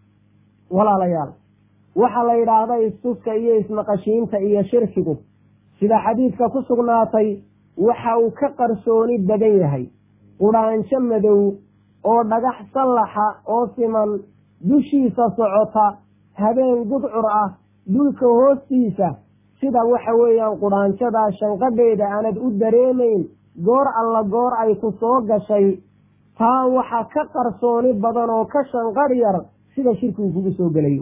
walaalayaal waxaa la yidhaahda istuska iyo ismaqashiinta iyo shirkigu sida xadiidka ku sugnaatay waxa uu ka qarsooni badan yahay qudhaansho madow oo dhagax sallaxa oo siman dushiisa socota habeen gudcur ah dhulka hoostiisa sida waxa weeyaan qudhaanjadaa shanqadheeda aanad u dareemayn goor alla goor ay ku soo gashay taa waxa ka qarsooni badan oo ka shanqadh yar sida shirkigu kugu soo gelayo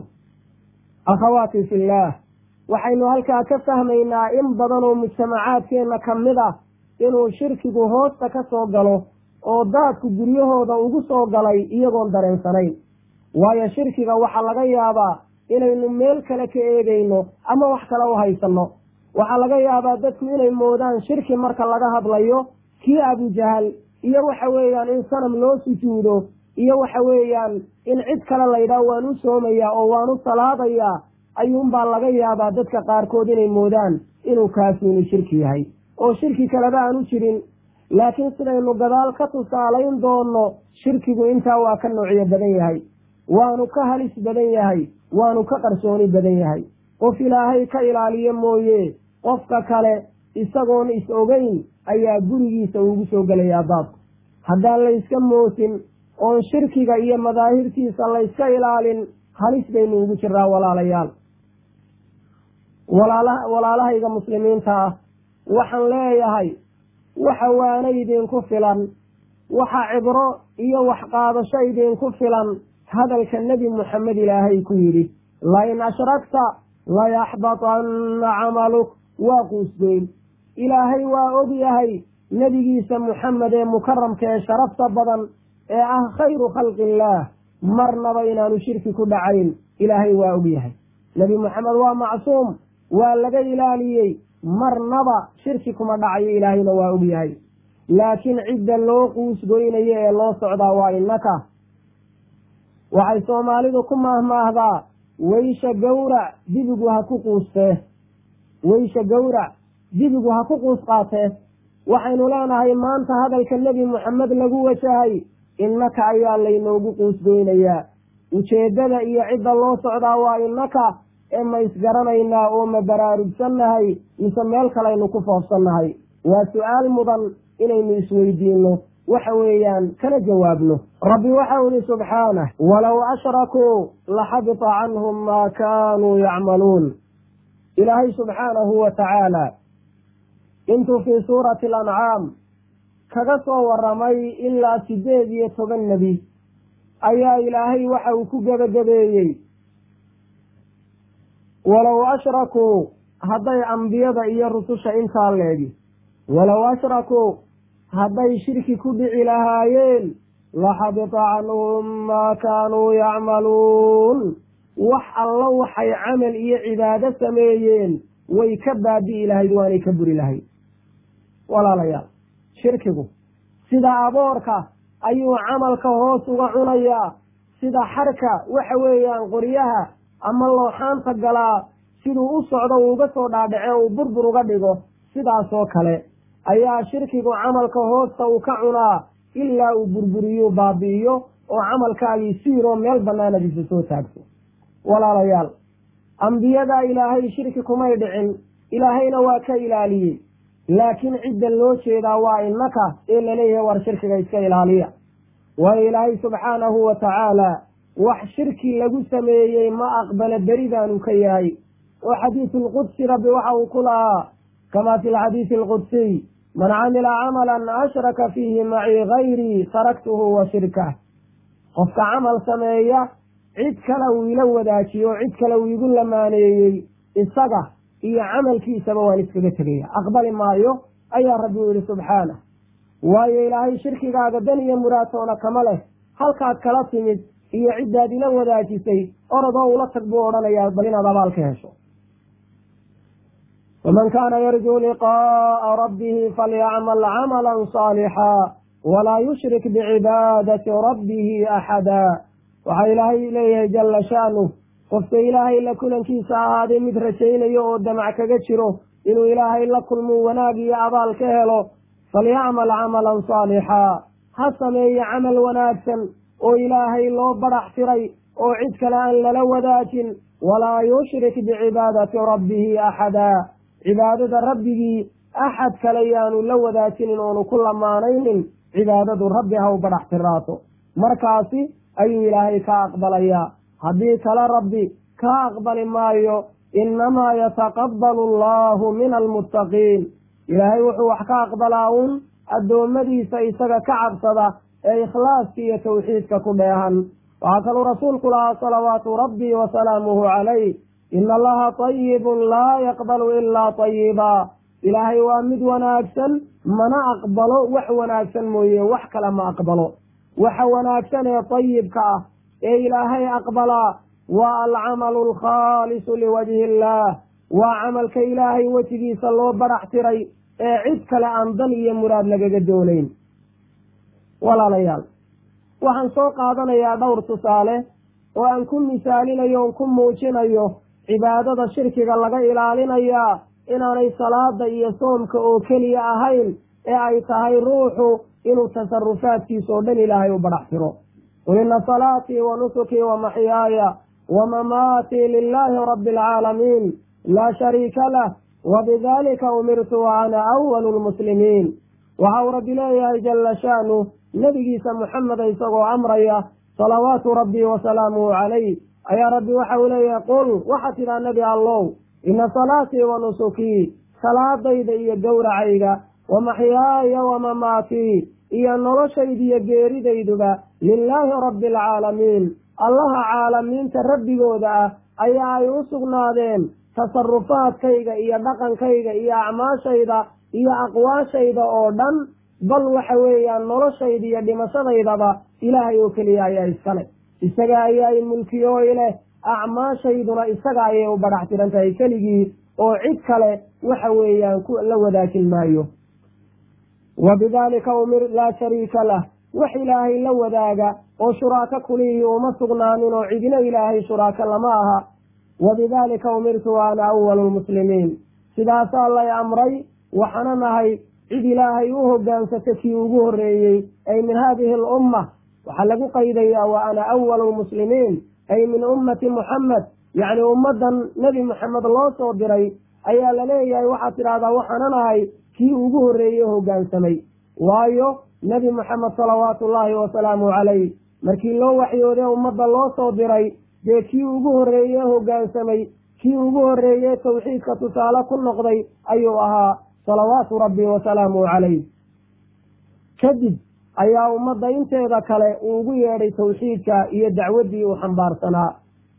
akhawaati fillaah waxaynu halkaa ka fahmaynaa in badan oo mujtamacaadkeenna ka mid ah inuu shirkigu hoosta ka soo galo oo daadku guryahooda ugu soo galay iyagoon dareensanayn waayo shirkiga waxaa laga yaabaa inaynu meel kale ka eegayno ama wax kale u haysanno waxaa laga yaabaa dadku inay moodaan shirki marka laga hadlayo kii abujahal iyo waxa weeyaan in sanam loo sujuudo iyo waxa weeyaan in cid kale laydhaah waan u soomayaa oo waan u salaadayaa ayuunbaa laga yaabaa dadka qaarkood inay moodaan inuu kaasuunu shirki yahay oo shirki kaleba aan u jirin laakiin sidaynu gadaal ka tusaalayn doonno shirkigu intaa waa ka noocyo badan yahay waanu ka halis badan yahay waanu ka qarsooni badan yahay qof ilaahay ka ilaaliyo mooye qofka kale isagoon is ogeyn ayaa gurigiisa ugu soo gelayaa daadku haddaan layska moosin oon shirkiga iyo madaahirtiisa layska ilaalin halis baynu ugu jiraa walaalayaal walaala walaalahayga muslimiinta ah waxaan leeyahay waxa waana idinku filan waxa cibro iyo waxqaadasho idinku filan hadalka nebi moxamed ilaahay ku yidhi lain ashragta layaxbatanna camaluk waa quusgoyn ilaahay waa og yahay nebigiisa muxamed ee mukaramka ee sharafta badan ee ah khayru khalqi illaah marnaba inaanu shirki ku dhacayn ilaahay waa og yahay nebi moxamed waa macsuum waa laga ilaaliyey marnaba shirki kuma dhacayo ilaahayna waa og yahay laakiin cidda loo quusgoynayo ee loo socdaa waa innaka waxay soomaalidu ku maahmaahdaa weysha gowrac dibigu ha ku quustee weysha gowrac dibigu ha ku quus qaatee waxaynu leenahay maanta hadalka nebi moxamed lagu wajahay innaka ayaa laynoogu quusgoynayaa ujeeddada iyo cidda loo socdaa waa innaka ee ma isgaranaynaa oo ma baraarugsannahay mise meel kalaynu ku foofsannahay waa su-aal mudan inaynu isweydiinno waxa weeyaan kana jawaabno rabbi waxau ihi subxaanah walow ashrakuu laxabita canhum maa kaanuu yacmaluun ilaahay subxaanahu wa tacaala intuu fii suurati alancaam kaga soo waramay ilaa sideed iyo toban nebi ayaa ilaahay waxa uu ku gebagabeeyey walow ashrakuu hadday ambiyada iyo rususha intaa leegi walow ashrakuu hadday shirki ku dhici lahaayeen laxabita canhum maa kaanuu yacmaluun wax alla waxay camal iyo cibaado sameeyeen way ka baabi'i lahayd waanay ka buri lahayd walaalayaal shirkigu sida aboorka ayuu camalka hoos uga cunayaa sida xarka waxa weeyaan qoryaha ama looxaanta galaa siduu u socdo uuga soo dhaadhace uu burbur uga dhigo sidaasoo kale ayaa shirkigu camalka hoosta uu ka cunaa ilaa uu burburiyuu baabi'iyo oo camalkaagii siiroo meel bannaanadiisa soo taagto walaalayaal ambiyadaa ilaahay shirki kumay dhicin ilaahayna waa ka ilaaliyey laakiin cidda loo jeedaa waa innaka ee laleeyahay war shirkiga iska ilaaliya waayo ilaahay subxaanahu wa tacaala wax shirki lagu sameeyey ma aqbala beridaanu ka yahay oo xadiisu lqudsi rabbi waxa uu ku lahaa kama fi lxadiisi alqudsiy man camila camalan ashraka fiihi macii gayrii taraktuhu wa shirkah qofka camal sameeya cid kale uu ila wadaajiyo oo cid kale uu igu lamaaneeyey isaga iyo camalkiisaba waan iskaga tegaya aqbali maayo ayaa rabbi u yihi subxaanah waayo ilaahay shirkigaaga dan iyo muraatoona kama leh halkaad kala timid iyo ciddaad ila wadaajisay orodoo ula tag buu odhanayaa bal inaad abaal ka hesho waman kaana yarjuu liqaa'a rabbihi falyacmal camalan saalixaa walaa yushrik bicibaadati rabbihi axada waxaa ilaahay leeyahay jalla sha'nuh qofka ilaahay la kulankiisa ahaaday mid rajaynayo oo damac kaga jiro inuu ilaahay la kulmuu wanaag iyo abaal ka helo falyacmal camalan saalixaa ha sameeye camal wanaagsan oo ilaahay loo badax tiray oo cid kale aan lala wadaajin walaa yushrik bicibaadati rabbihi axada cibaadada rabbigii axad kale yaanu la wadaajinin oonu ku lamaanaynin cibaadadu rabbi ha u badax tiraato markaasi ayuu ilaahay ka aqbalayaa haddii kale rabbi ka aqbali maayo innamaa yataqabbalu allahu min almuttaqiin ilaahay wuxuu wax ka aqbalaa uun addoommadiisa isaga ka cabsada ee ikhlaaska iyo tawxiidka ku dheehan waxaa kaluu rasuulku lahaa salawaatu rabbii wa salaamuhu calayh ina allaha tayibun laa yaqbalu ilaa tayiba ilaahay waa mid wanaagsan mana aqbalo wax wanaagsan mooye wax kale ma aqbalo waxa wanaagsan ee tayibka ah ee ilaahay aqbalaa waa alcamalu alkhaalisu liwajhi illaah waa camalka ilaahay wejigiisa loo barax tiray ee cid kale aan dan iyo muraad lagaga doonayn walaalayaal waxaan soo qaadanayaa dhowr tusaale oo aan ku misaalinayo on ku muujinayo cibaadada shirkiga laga ilaalinayaa inaanay salaada iyo soomka oo keliya ahayn ee ay tahay ruuxu inuu tasarufaadkiisa oo dhan ilaahay u badhax tiro qul ina salaatii wa nusukii wa maxyaaya wa mamaatii lilaahi rabbi alcaalamiin laa shariika lah wabidalika umirtu wa ana awalu lmuslimiin waxa uu rabbi leeyahay jala sha'nu nebigiisa muxameda isagoo amraya salawaatu rabbii wasalaamuhu calayh ayaa rabbi waxa uu leeyahay qul waxaa tidhaa nebi allow ina salaatii wa nusukii salaadayda iyo gowracayga wa maxyaaya wa mamaatii iyo noloshayda iyo geeridayduba lilaahi rabbi alcaalamiin allaha caalamiinta rabbigooda ah ayaa ay u sugnaadeen tasarufaadkayga iyo dhaqankayga iyo acmaashayda iyo aqwaashayda oo dhan bal waxa weeyaan noloshayda iyo dhimashadaydaba ilaahay oo keliya ayaa iskale isaga ayaa i mulkiyooy leh acmaashayduna isaga ayay u badhax tiran tahay keligii oo cid kale waxa weeyaan la wadaajin maayo wa bidaalika umir laa shariika lah wax ilaahay la wadaaga oo shuraako kulihii uma sugnaanin oo cidina ilaahay shuraako lama aha wa bidaalika umirtu wa ana awalu lmuslimiin sidaasaa lay amray waxaana nahay cid ilaahay u hogaansata kii ugu horreeyey ay min haadihi alumma waxaa lagu qaydayaa wa ana awalu lmuslimiin ay min ummati muxamed yacni ummaddan nebi moxamed loo soo diray ayaa laleeyahay waxaad tidhahdaa waxaana nahay kii ugu horreeyey hoggaansamay waayo nebi moxamed salawaatu ullaahi wasalaamu calayh markii loo waxyoodee ummadda loo soo diray dee kii ugu horreeye hoggaansamay kii ugu horreeye tawxiidka tusaale ku noqday ayuu ahaa salawaatu rabbi wasalaamuhu calayh kadib ayaa ummadda inteeda kale uu ugu yeedhay tawxiidka iyo dacwaddii uu xambaarsanaa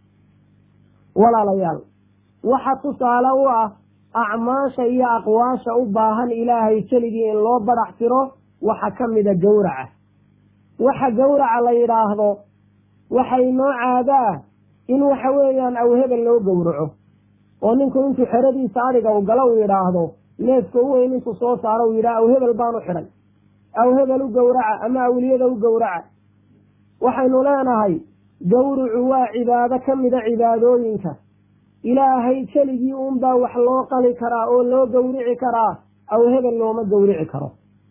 walaalayaal waxa tusaale u ah acmaasha iyo aqwaasha u baahan ilaahay keligii in loo badhax tiro waxa ka mida gowraca waxa gowraca la yidhaahdo waxa inoo caadaa in waxa weeyaan awhebel loo gowraco oo ninku intuu xeradiisa adhiga u galo uu yidhaahdo neefka u weyn intuu soo saaro uu yidhaha awhebel baan u xidhay awhebel u gowraca ama awliyada u gowraca waxaynu leenahay gowrucu waa cibaado ka mida cibaadooyinka ilaahay keligii unbaa wax loo qali karaa oo loo gowrici karaa awhebel looma gowrici karo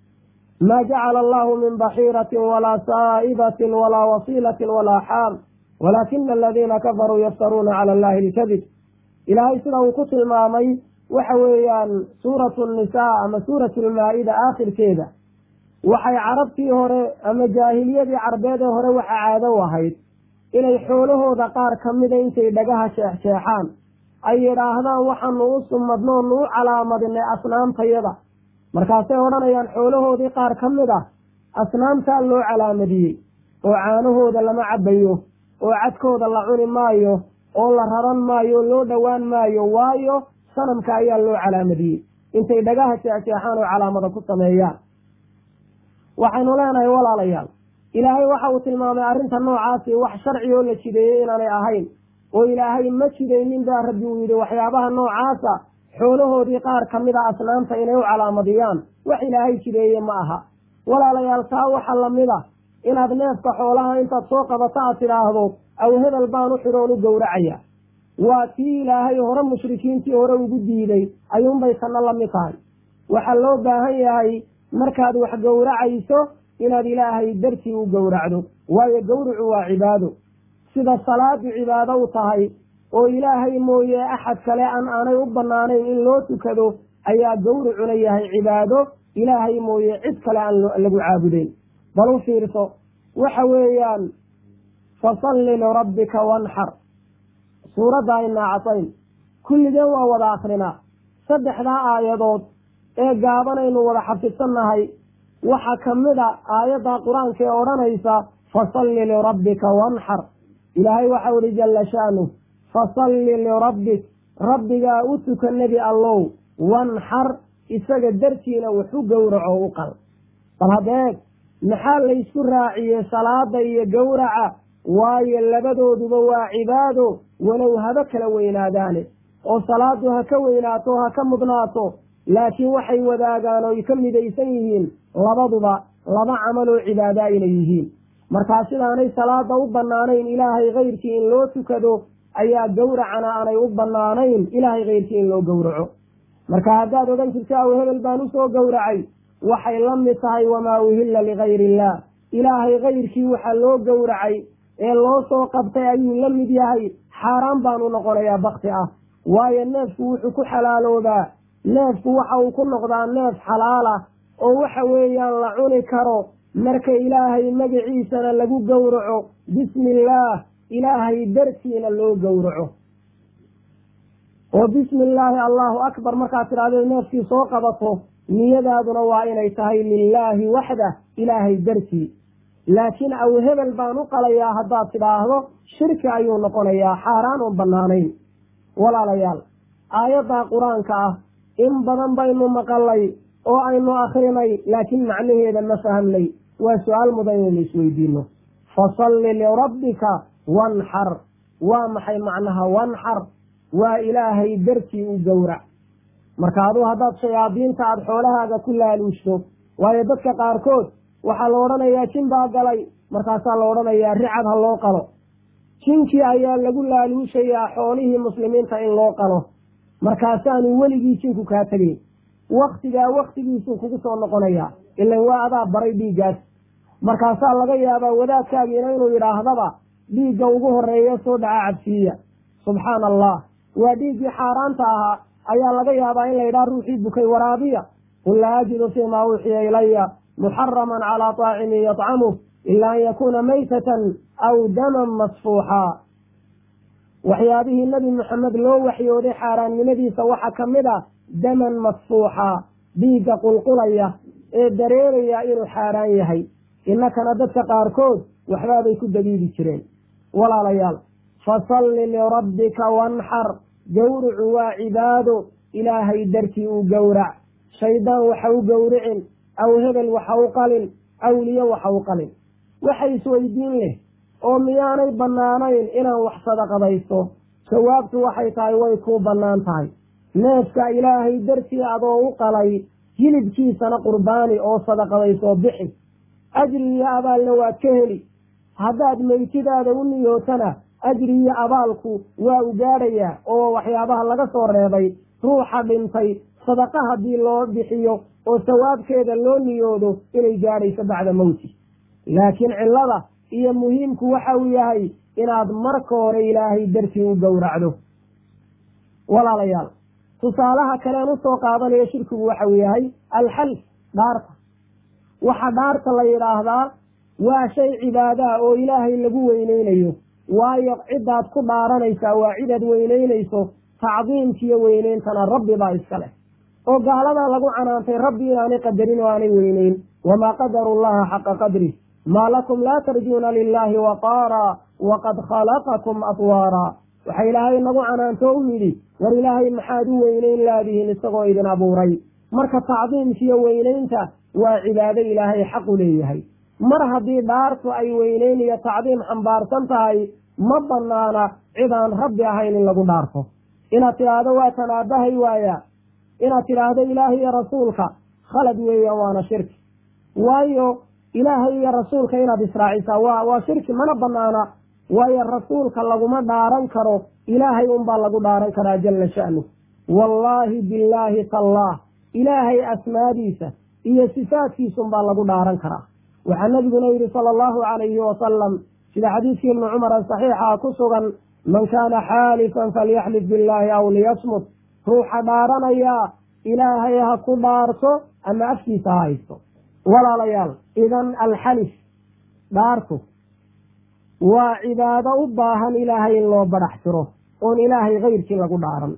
maa jacala allahu min baxiiratin walaa saa'ibatin walaa wasiilatin walaa xaam walaakina aladiina kafaruu yaftaruuna cala allahi alkadib ilaahay sida uu ku tilmaamay waxa weeyaan suuratu nisaa ama suuratu lmaa-ida aakhirkeeda waxay carabtii hore ama jaahiliyadii carbeed ee hore waxa caado u ahayd inay xoolahooda qaar ka mida intay dhagaha sheexsheexaan ay yidhaahdaan waxaanu u sumadnoonu u calaamadinay asnaamtayada markaasay odhanayaan xoolahoodii qaar ka mid ah asnaamtaa loo calaamadiyey oo caanahooda lama cabbayo oo cadkooda la cuni maayo oo la raran maayo oo loo dhowaan maayo waayo sanamka ayaa loo calaamadiyey intay dhagaha jeexjeexaan oo calaamada ku sameeyaan waxaynu leenahay walaalayaal ilaahay waxa uu tilmaamay arrinta noocaasi wax sharci oo la jideeyey inaanay ahayn oo ilaahay ma jidaynin baa rabbi uu yidhi waxyaabaha noocaasa xoolahoodii qaar ka mid a asnaamta inay u calaamadiyaan wax ilaahay jideeye ma aha walaalayaal taa waxa lamid a inaad neefka xoolaha intaad soo qabato aad tidhaahdo aw hebel baan u xidhoon u gowracaya waa tii ilaahay hore mushrikiintii hore ugu diiday ayuunbay tanna la mid tahay waxaa loo baahan yahay markaad wax gowracayso inaad ilaahay dartii u gowracdo waayo gowricu waa cibaado sida salaadu cibaado u tahay oo ilaahay mooye axad kale an aanay u bannaanayn in loo tukado ayaa gowricuna yahay cibaado ilaahay mooye cid kale aan lagu caabudeyn bal u fiirso waxa weeyaan fasalli lirabbika wanxar suuradda ay naacasayn kulligeen waa wada akrinaa saddexdaa aayadood ee gaabanaynu wada xafidsannahay waxaa ka mid a aayadda qur-aanka ee odhanaysa fasalli lirabbika wanxar ilaahay waxau ihi jalla sha'nu fasalli lirabbik rabbigaa u tuka nebi allow wanxar isaga dartiina waxu gowraco u qal bal hadeeg maxaa laysku raaciyey salaada iyo gowraca waayo labadooduba waa cibaado walow haba kala weynaadaane oo salaadu ha ka weynaato ha ka mudnaato laakiin waxay wadaagaan oo ka midaysan yihiin labaduba laba camal oo cibaadaa inay yihiin markaa sidaanay salaada u bannaanayn ilaahay kayrkii in loo tukado ayaa gowracana aanay u bannaanayn ilaahay kayrkii in loo gowraco marka haddaad odhan jirto aw hebel baan usoo gowracay waxay la mid tahay wamaa uhilla ligayri illaah ilaahay kayrkii waxaa loo gowracay ee loo soo qabtay ayuu la mid yahay xaaraan baanu noqonayaa bakti ah waayo neefku wuxuu ku xalaaloobaa neefku waxa uu ku noqdaa neef xalaala oo waxa weeyaan la cuni karo marka ilaahay magaciisana lagu gowraco bismi illaah ilaahay dartiina loo gowraco oo bismi illaahi allahu akbar markaad tidhahdeed neefkii soo qabato niyadaaduna waa inay tahay lilaahi waxdah ilaahay dartii laakiin aw hebel baan u qalayaa haddaad tidhaahdo shirki ayuu noqonayaa xaaraan oon bannaanayn walaalayaal aayaddaa qur-aanka ah in badan baynu maqalay oo aynu akrinay laakiin macnaheeda ma fahamnay waa su-aal mudan inaynu isweydiino fasalli lirabbika wanxar waa maxay macnaha wanxar waa ilaahay dartii u gowrac marka aduu haddaad shayaadiinta aada xoolahaaga ku laaluushto waayo dadka qaarkood waxaa la odhanayaa jin baa galay markaasaa la odhanayaa ricad ha loo qalo jinkii ayaa lagu laaluushayaa xoolihii muslimiinta in loo qalo markaasaanu weligii jinku kaa tegayn waktigaa waktigiisuu kugu soo noqonayaa ilan waa adaa baray dhiiggaas markaasaa laga yaabaa wadaadkaagiina inuu yidhaahdaba dhiigga ugu horeeya soo dhaca cabsiiya subxaana allah waa dhiiggii xaaraanta ahaa ayaa laga yaabaa in la yidhaha ruuxii bukay waraabiya qul laa ajidu fiimaa uuxiya ilaya muxaraman calaa taacimin yatcamuh ila an yakuuna maytatan aw daman masfuuxaa waxyaabihii nebi maxamed loo waxyooday xaaraannimadiisa waxaa ka mid a daman masfuuxa dhiigga qulqulaya ee dareeraya inuu xaaraan yahay innakana dadka qaarkood waxbaabay ku dabiibi jireen walaalayaal fasalli lirabbika wanxar gowrucu waa cibaado ilaahay dartii u gowrac shaydaan waxa u gowricin aw hebel waxa u qalin awliye waxa u qalin waxa isweydiin leh oo miyaanay bannaanayn inaan wax sadaqadaysto jawaabtu waxay tahay way kuu bannaan tahay neefka ilaahay dartii adoo u qalay hilibkiisana qurbaani oo sadaqadaysoo bixi ajri iyo abaalna waad ka heli haddaad meytidaada u niyootana ajri iyo abaalku waa u gaadhayaa oo waxyaabaha laga soo reebay ruuxa dhintay sadaqa haddii loo bixiyo oo sawaabkeeda loo niyoodo inay gaadhayso bacda mowti laakiin cillada iyo muhiimku waxa uu yahay inaad marka hore ilaahay dartii u gowracdo walaalayaal tusaalaha kaleen usoo qaadanayo shirkigu waxa uu yahay alxalf dhaarta waxa dhaarta la yidhaahdaa waa shay cibaadaha oo ilaahay lagu weyneynayo waayo cidaad ku dhaaranaysaa waa cidaad weyneynayso tacdiimkiiyo weyneyntana rabbi baa iska leh oo gaaladaa lagu canaantay rabbi inaanay qadarin oo aanay weyneyn wamaa qadaru llaha xaqa qadri maa lakum laa tarjuuna lilaahi waqaara waqad khalaqakum atwaara waxa ilaahay nagu canaanto u yidhi war ilaahay maxaad u weyneyn laadihiin isagoo idin abuuray marka tacdiimkiiyo weyneynta waa cibaado ilaahay xaqu leeyahay mar haddii dhaartu ay weyneyn iyo tacdiim xambaarsan tahay ma banaana cidaan rabbi ahayn in lagu dhaarto inaad tidhaahdo waa tanaabahay waaya inaad tidhaahdo ilaahay iyo rasuulka khalad weeyaan waana shirki waayo ilaahay iyo rasuulka inaad israacisaa waa waa shirki mana banaana waayo rasuulka laguma dhaaran karo ilaahay unbaa lagu dhaaran karaa jalla sha'nu wallaahi billaahi tallaah ilaahay asmaadiisa iyo sifaadkiisunbaa lagu dhaaran karaa waxaa nabiguna yidhi sala allahu calayhi wasalam sida xadiidkii ibnu cumar saxiixa ku sugan man kaana xaalifan falyaxlif billaahi aw liyasmut ruuxa dhaaranayaa ilaahay ha ku dhaarto ama afkiisa ha haysto walaalayaal idan alxalif dhaartu waa cibaado u baahan ilaahay in loo badhax tiro oon ilaahay kayrkii lagu dhaaran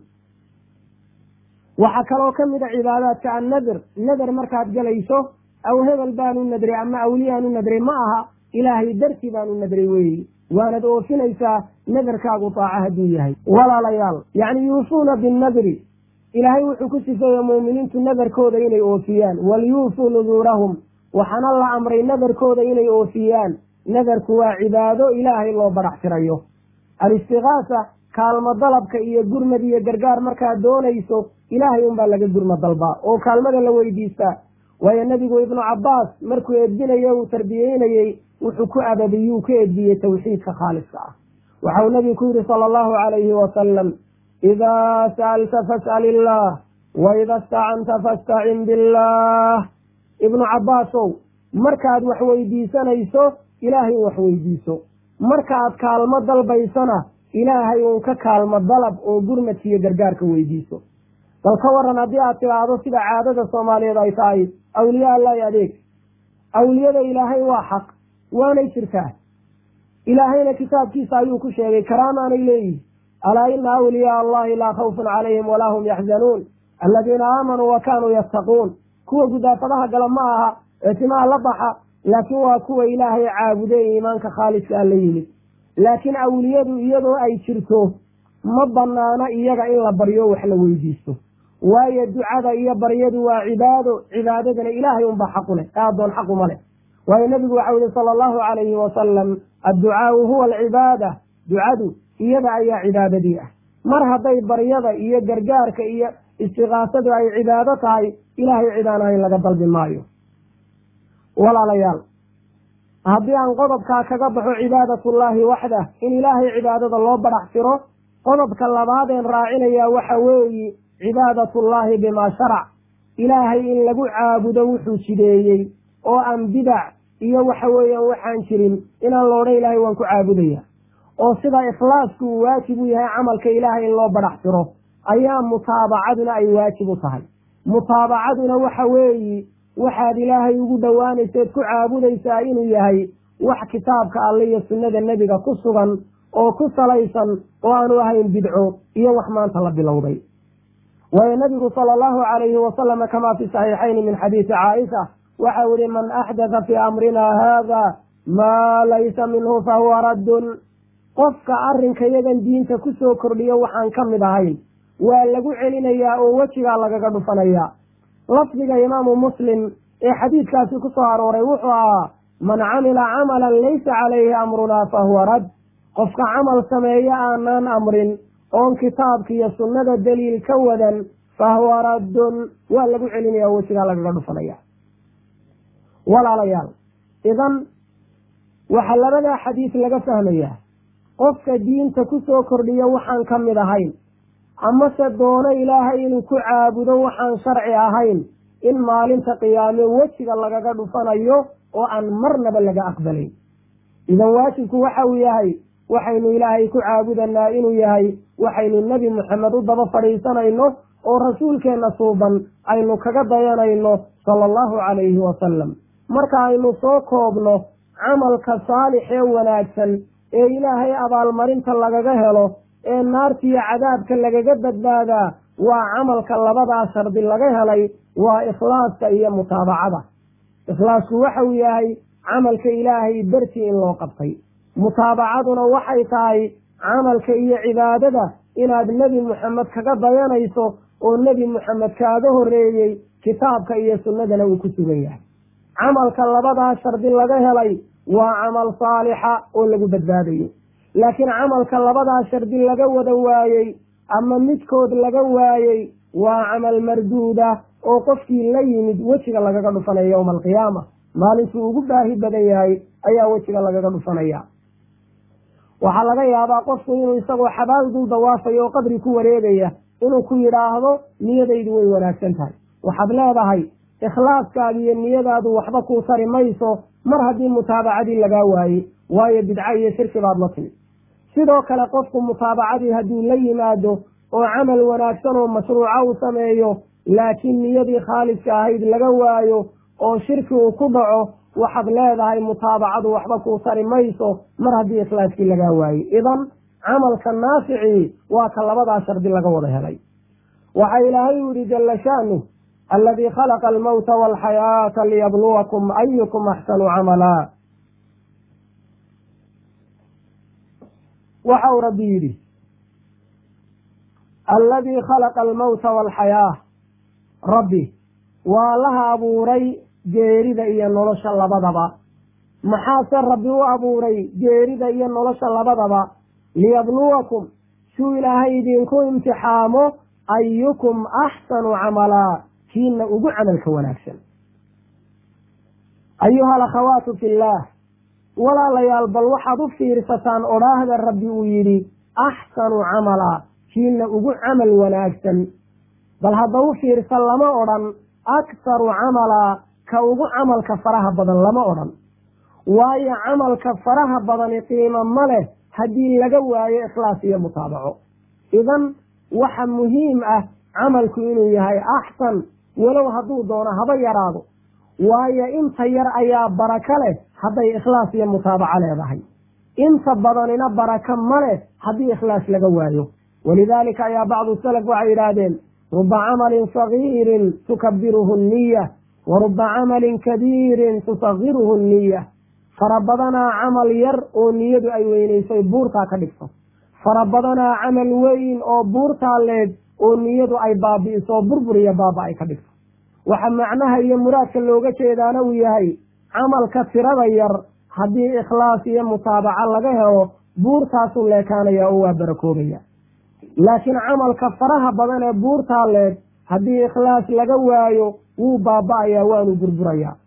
waxaa kaloo ka mid a cibaadaadka annadir nader markaad gelayso aw hebel baanu nadray ama awliyaanu nadray ma aha ilaahay dartii baanu nadray weeyi waanad oofinaysaa nadarkaagu taaco hadduu yahay walaalayaal yacni yuufuuna binnadri ilaahay wuxuu ku sifeeye muuminiintu nadarkooda inay oofiyaan walyuufuu nuduurahum waxaana la amray nadarkooda inay oofiyaan nadarku waa cibaado ilaahay loo badhax tirayo alistigaasa kaalmo dalabka iyo gurmad iyo gargaar markaad doonayso ilaahay unbaa laga gurma dalbaa oo kaalmada la weydiistaa waayo nebigu ibnu cabbaas markuu edbinayo uu tarbiyeynayey wuxuu ku ababiyuu ku edbiyey tawxiidka khaaliska ah waxau nebigu ku yidhi sala allahu calayhi wasalam idaa sa'alta fas'al illaah wa ida istacanta fastacin billaah ibnu cabbaasow markaad wax weydiisanayso ilaahay wax weydiiso markaad kaalmo dalbaysana ilaahay uun ka kaalmo dalab oo gurmadkiiyo gargaarka weydiiso bal ka waran haddii aad tidhaahdo sida caadada soomaaliyeed ay tahay awliya allahi adeeg awliyada ilaahay waa xaq waanay jirtaa ilaahayna kitaabkiisa ayuu ku sheegay karaamaanay leeyihi alaa ina awliyaa allahi laa khawfun calayhim walaa hum yaxzanuun aladiina aamanuu wa kaanuu yattaquun kuwa gudaafadaha gala ma aha ee timaha la baxa laakiin waa kuwa ilaahay caabude ee iimaanka khaaliska la yimid laakiin awliyadu iyadoo ay jirto ma banaano iyaga in la baryo wax la weydiisto waayo ducada iyo baryadu waa cibaado cibaadadana ilaahay unbaa xaqu leh ee addoon xaquma leh waayo nebigu waxau yihi sala allahu calayhi wasalam adducaau huwa alcibaada ducadu iyada ayaa cibaadadii ah mar hadday baryada iyo gargaarka iyo istiqaasadu ay cibaado tahay ilaahay cidaanayn laga dalbi maayo walaalayaal haddii aan qodobkaa kaga baxo cibaadatullaahi waxdah in ilaahay cibaadada loo badax tiro qodobka labaadeen raacinayaa waxa weeyi cibaadatullaahi bimaa sharac ilaahay in lagu caabudo wuxuu jideeyey oo aan bidac iyo waxa weeyaan waxaan jirin inaan loodhan ilaahay waan ku caabudaya oo sida ikhlaasku uu waajib u yahay camalka ilaahay in loo badax tiro ayaa mutaabacaduna ay waajib u tahay mutaabacaduna waxa weeyi waxaad ilaahay ugu dhowaanayseed ku caabudaysaa inuu yahay wax kitaabka alle iyo sunnada nebiga ku sugan oo ku salaysan oo aanu ahayn bidco iyo wax maanta la bilowday waayo nabigu sala allahu calayhi wasalama kamaa fi saxiixayni min xadiisi caaisha waxau yihi man axdatha fii amrinaa haada maa laysa minhu fahuwa raddun qofka arrinka yagan diinta ku soo kordhiyo waxaan ka mid ahayn waa lagu celinayaa oo wejigaa lagaga dhufanayaa lafdiga imaamu muslim ee xadiidkaasi ku soo arooray wuxuu ahaa man camila camalan laysa calayhi amrunaa fahuwa rad qofka camal sameeya aanaan amrin oon kitaabka iyo sunnada daliil ka wadan fahuwa raddun waa lagu celinaya oo wejigaa lagaga dhufanaya walaalayaal idan waxaa labadaa xadiis laga fahmayaa qofka diinta ku soo kordhiyo waxaan ka mid ahayn amase doono ilaahay inuu ku caabudo waxaan sharci ahayn in maalinta qiyaame wejiga lagaga dhufanayo oo aan marnaba laga aqbalayn idan waajibku waxa uu yahay waxaynu ilaahay ku caabudanaa inuu yahay waxaynu nebi moxamed u daba fadhiisanayno oo rasuulkeenna suuban aynu kaga dayanayno sala allahu calayhi wasalam marka aynu soo koobno camalka saalix ee wanaagsan ee ilaahay abaalmarinta lagaga helo ee naartiiyo cadaabka lagaga badbaadaa waa camalka labadaa shardi laga helay waa ikhlaaska iyo mutaabacada ikhlaasku waxa uu yahay camalka ilaahay dartii in loo qabtay mutaabacaduna waxay tahay camalka iyo cibaadada inaad nebi moxamed kaga dayanayso oo nebi moxamed kaaga horreeyey kitaabka iyo sunnadana uu ku sugan yahay camalka labadaa shardi laga helay waa camal saalixa oo lagu badbaadayo laakiin camalka labadaa shardi laga wada waayey ama midkood laga waayey waa camal marduuda oo qofkii la yimid wejiga lagaga dhufanaya yowma alqiyaama maalintuu ugu baahi badan yahay ayaa wejiga lagaga dhufanaya waxaa laga yaabaa qofku inuu isagoo xabaal dul dawaafayo oo qabri ku wareegaya inuu ku yidhaahdo niyadaydu way wanaagsan tahay waxaad leedahay ikhlaaskaaga iyo niyadaadu waxba kuu tari mayso mar haddii mutaabacadii lagaa waayey waayo bidco iyo shirki baad la timid sidoo kale qofku mutaabacadii hadduu la yimaado oo camal wanaagsan oo mashruuca uu sameeyo laakiin niyadii khaaliska ahayd laga waayo oo shirki uu ku dhaco waxaad leedahay mutaabacadu waxba kuu tari mayso mar haddii ikhlaaskii lagaa waayey idan camalka naaficii waa ka labadaa shardi laga wada helay waxa ilaahay u yihi jalla sha'nu aladii khalaqa almawta walxayaata liyabluwakum ayukum axsanu camala waxa uu rabbi yidhi alladii khalaqa almawta walxayaa rabbi waa laha abuuray geerida iyo nolosha labadaba maxaase rabbi u abuuray geerida iyo nolosha labadaba liyabluwakum suu ilaahay idinku imtixaamo ayukum axsanu camalaa kiina ugu camalka wanaagsan ayuha alakhawaatu fi illaah walaalayaal bal waxaad u fiirsataan odhaahda rabbi uu yidhi axsanu camalaa kiina ugu camal wanaagsan bal hadda u fiirsan lama odhan akharu camalaa ka ugu camalka faraha badan lama odhan waayo camalka faraha badani qiimo ma leh haddii laga waayo ikhlaas iyo mutaabaco idan waxa muhiim ah camalku inuu yahay axsan walow hadduu doono haba yaraado waayo inta yar ayaa barako leh hadday ikhlaas iyo mutaabaco leedahay inta badanina barako ma leh haddii ikhlaas laga waayo walidaalika ayaa bacdu salaf waxay yidhaahdeen ruba camalin sagiirin tukabiruhu niya wa ruba camalin kabiirin tusagiruhu niya fara badanaa camal yar oo niyadu ay weynaysay buurtaa ka dhigto fara badanaa camal weyn oo buurtaa leeg oo niyadu ay baabi'iso burbur iyo baaba ay ka dhigto waxa macnaha iyo muraadka looga jeedaana uu yahay camalka tirada yar haddii ikhlaas iyo mutaabaco laga helo buurtaasuu leekaanaya oo waa barakoobaya laakiin camalka faraha badan ee buurtaa leeg haddii ikhlaas laga waayo wuu baaba'ayaa waanu burburayaa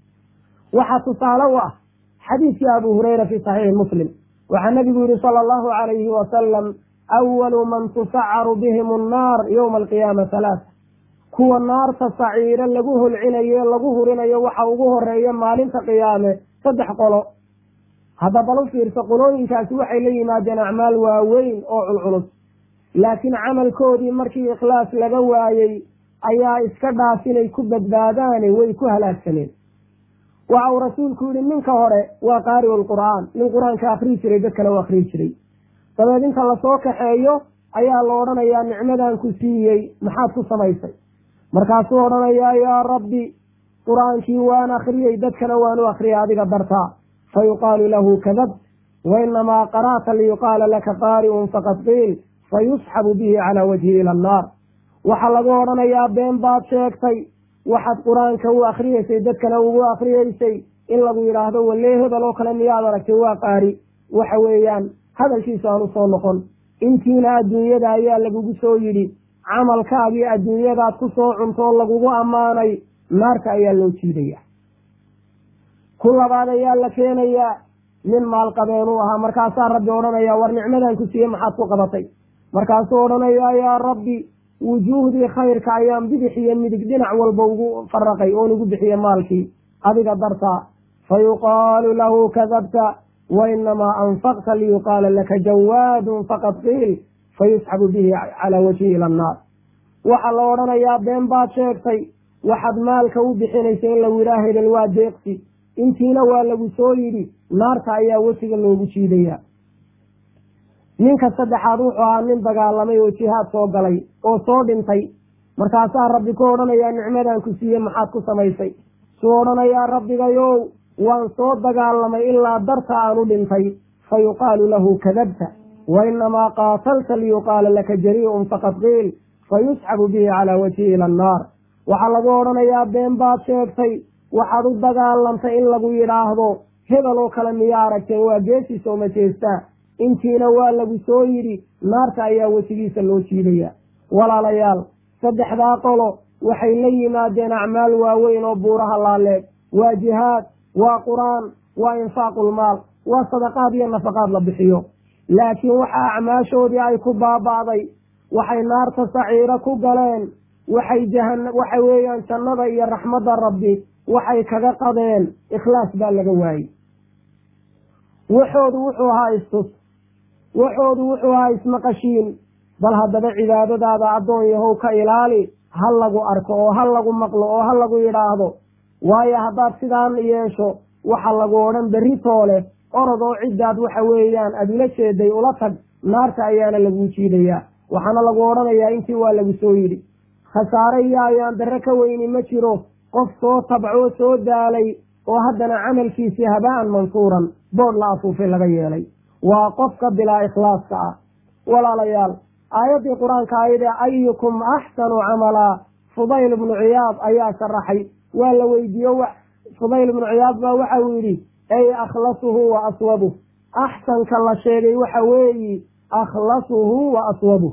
waxaa tusaale u ah xadiidkii abu hureyra fi saxiixi muslim waxaa nabigu yihi sala allahu calayhi wasalam awalu man tusacaru bihim annaar yowma alqiyaama halaata kuwa naarta saciiro lagu holcinayo lagu hurinayo waxa ugu horeeya maalinta qiyaame saddex qolo hadda bal u fiirsa qolooyinkaasi waxay la yimaadeen acmaal waaweyn oo culculus laakiin camalkoodii markii ikhlaas laga waayey ayaa iska dhaaf inay ku badbaadaane way ku halaagsameen waxa uu rasuulku yihi ninka hore waa qaari'u lqur'aan nin qur-aanka akrii jiray dadkana u akrii jiray dabeed inta lasoo kaxeeyo ayaa la odhanayaa nicmadan ku siiyey maxaad ku samaysay markaasuu odhanayaa yaa rabbi qur-aankii waan akriyey dadkana waan u akriyay adiga dartaa fa yuqaalu lahu kadabt wa inamaa qara'ta liyuqaala laka qaari'un faqad qiil fa yusxabu bihi calaa wajhi ila annaar waxaa lagu odhanayaa been baad sheegtay waxaad qur-aanka u akriyeysay dadkana ugu akriyeysay in lagu yidhaahdo walee hebel oo kale miyaad aragtay waa qaari waxa weeyaan hadalkiisa aan usoo noqon intiina adduunyada ayaa lagugu soo yidhi camalkaagii adduunyadaad ku soo cuntoo lagugu ammaanay naarta ayaa loo jiidaya ku labaad ayaa la keenayaa nin maalqabeen u ahaa markaasaa rabbi odhanaya war nicmadan ku siiye maxaad ku qabatay markaasuu odhanayaa yaa rabbi wujuuhdii khayrka ayaan bidix iyo midig dhinac walba ugu faraqay oon ugu bixiye maalkii adiga dartaa fa yuqaalu lahu kadabta wa inamaa anfaqta liyuqaala laka jawaadun faqad qiil fa yusxabu bihi calaa wajhi ila annaar waxaa la odhanayaa been baad sheegtay waxaad maalka u bixinaysay in lagu yidhaah hebel waa deeqsi intiina waa lagu soo yidhi naarta ayaa wejiga loogu jiidaya ninka saddexaad wuxuu ahaa nin dagaalamay oo jihaad soo galay oo soo dhintay markaasaa rabbi ku odhanayaa nicmadan ku siiye maxaad ku samaysay suu odhanayaa rabbigayow waan soo dagaalamay ilaa darta aan u dhintay fa yuqaalu lahu kadabta wa inamaa qaatalta liyuqaala laka jarii'un faqad qiil fa yusxabu bihi calaa wajhi ila annaar waxaa lagu odhanayaa been baad sheegtay waxaad u dagaalamtay in lagu yidhaahdo hebel oo kale miyaa aragteen waa geesii soo majeestaa intiina waa lagu soo yidhi naarta ayaa wejigiisa loo jiidaya walaalayaal saddexdaa qolo waxay la yimaadeen acmaal waaweyn oo buuraha laaleeg waa jihaad waa qur-aan waa infaaqulmaal waa sadaqaad iyo nafaqaad la bixiyo laakiin waxa acmaashoodii ay ku baaba'day waxay naarta saciiro ku galeen waxay jahan waxa weeyaan jannada iyo raxmadda rabbi waxay kaga qadeen ikhlaas baa laga waayey waxoodu wuxuu ahaa istus waxoodu wuxuu ahaa ismaqashiin bal haddaba cibaadadaada addoon yahow ka ilaali ha lagu arko oo ha lagu maqlo oo ha lagu yidhaahdo waayo haddaad sidaan yeesho waxa lagu odhan berri toole orod oo ciddaad waxa weeyaan aada ula jeeday ula tag naarta ayaana laguu jiidayaa waxaana lagu odhanayaa intii waa lagu soo yidhi khasaare iyo ayaan darre ka weyni ma jiro qof soo tabcoo soo daalay oo haddana camalkiisii haba'an mansuuran boodh la afuufay laga yeelay waa qofka bilaa ikhlaaska ah walaalayaal aayaddii qur-aanka ayadee ayukum axsanu camalaa fudayl ibnu ciyaad ayaa sharaxay waa la weydiiyo fudayl ibnu ciyaad baa waxa uu yidhi ay akhlasuhu wa aswabuh axsanka la sheegay waxa weeyi akhlasuhu wa aswabuh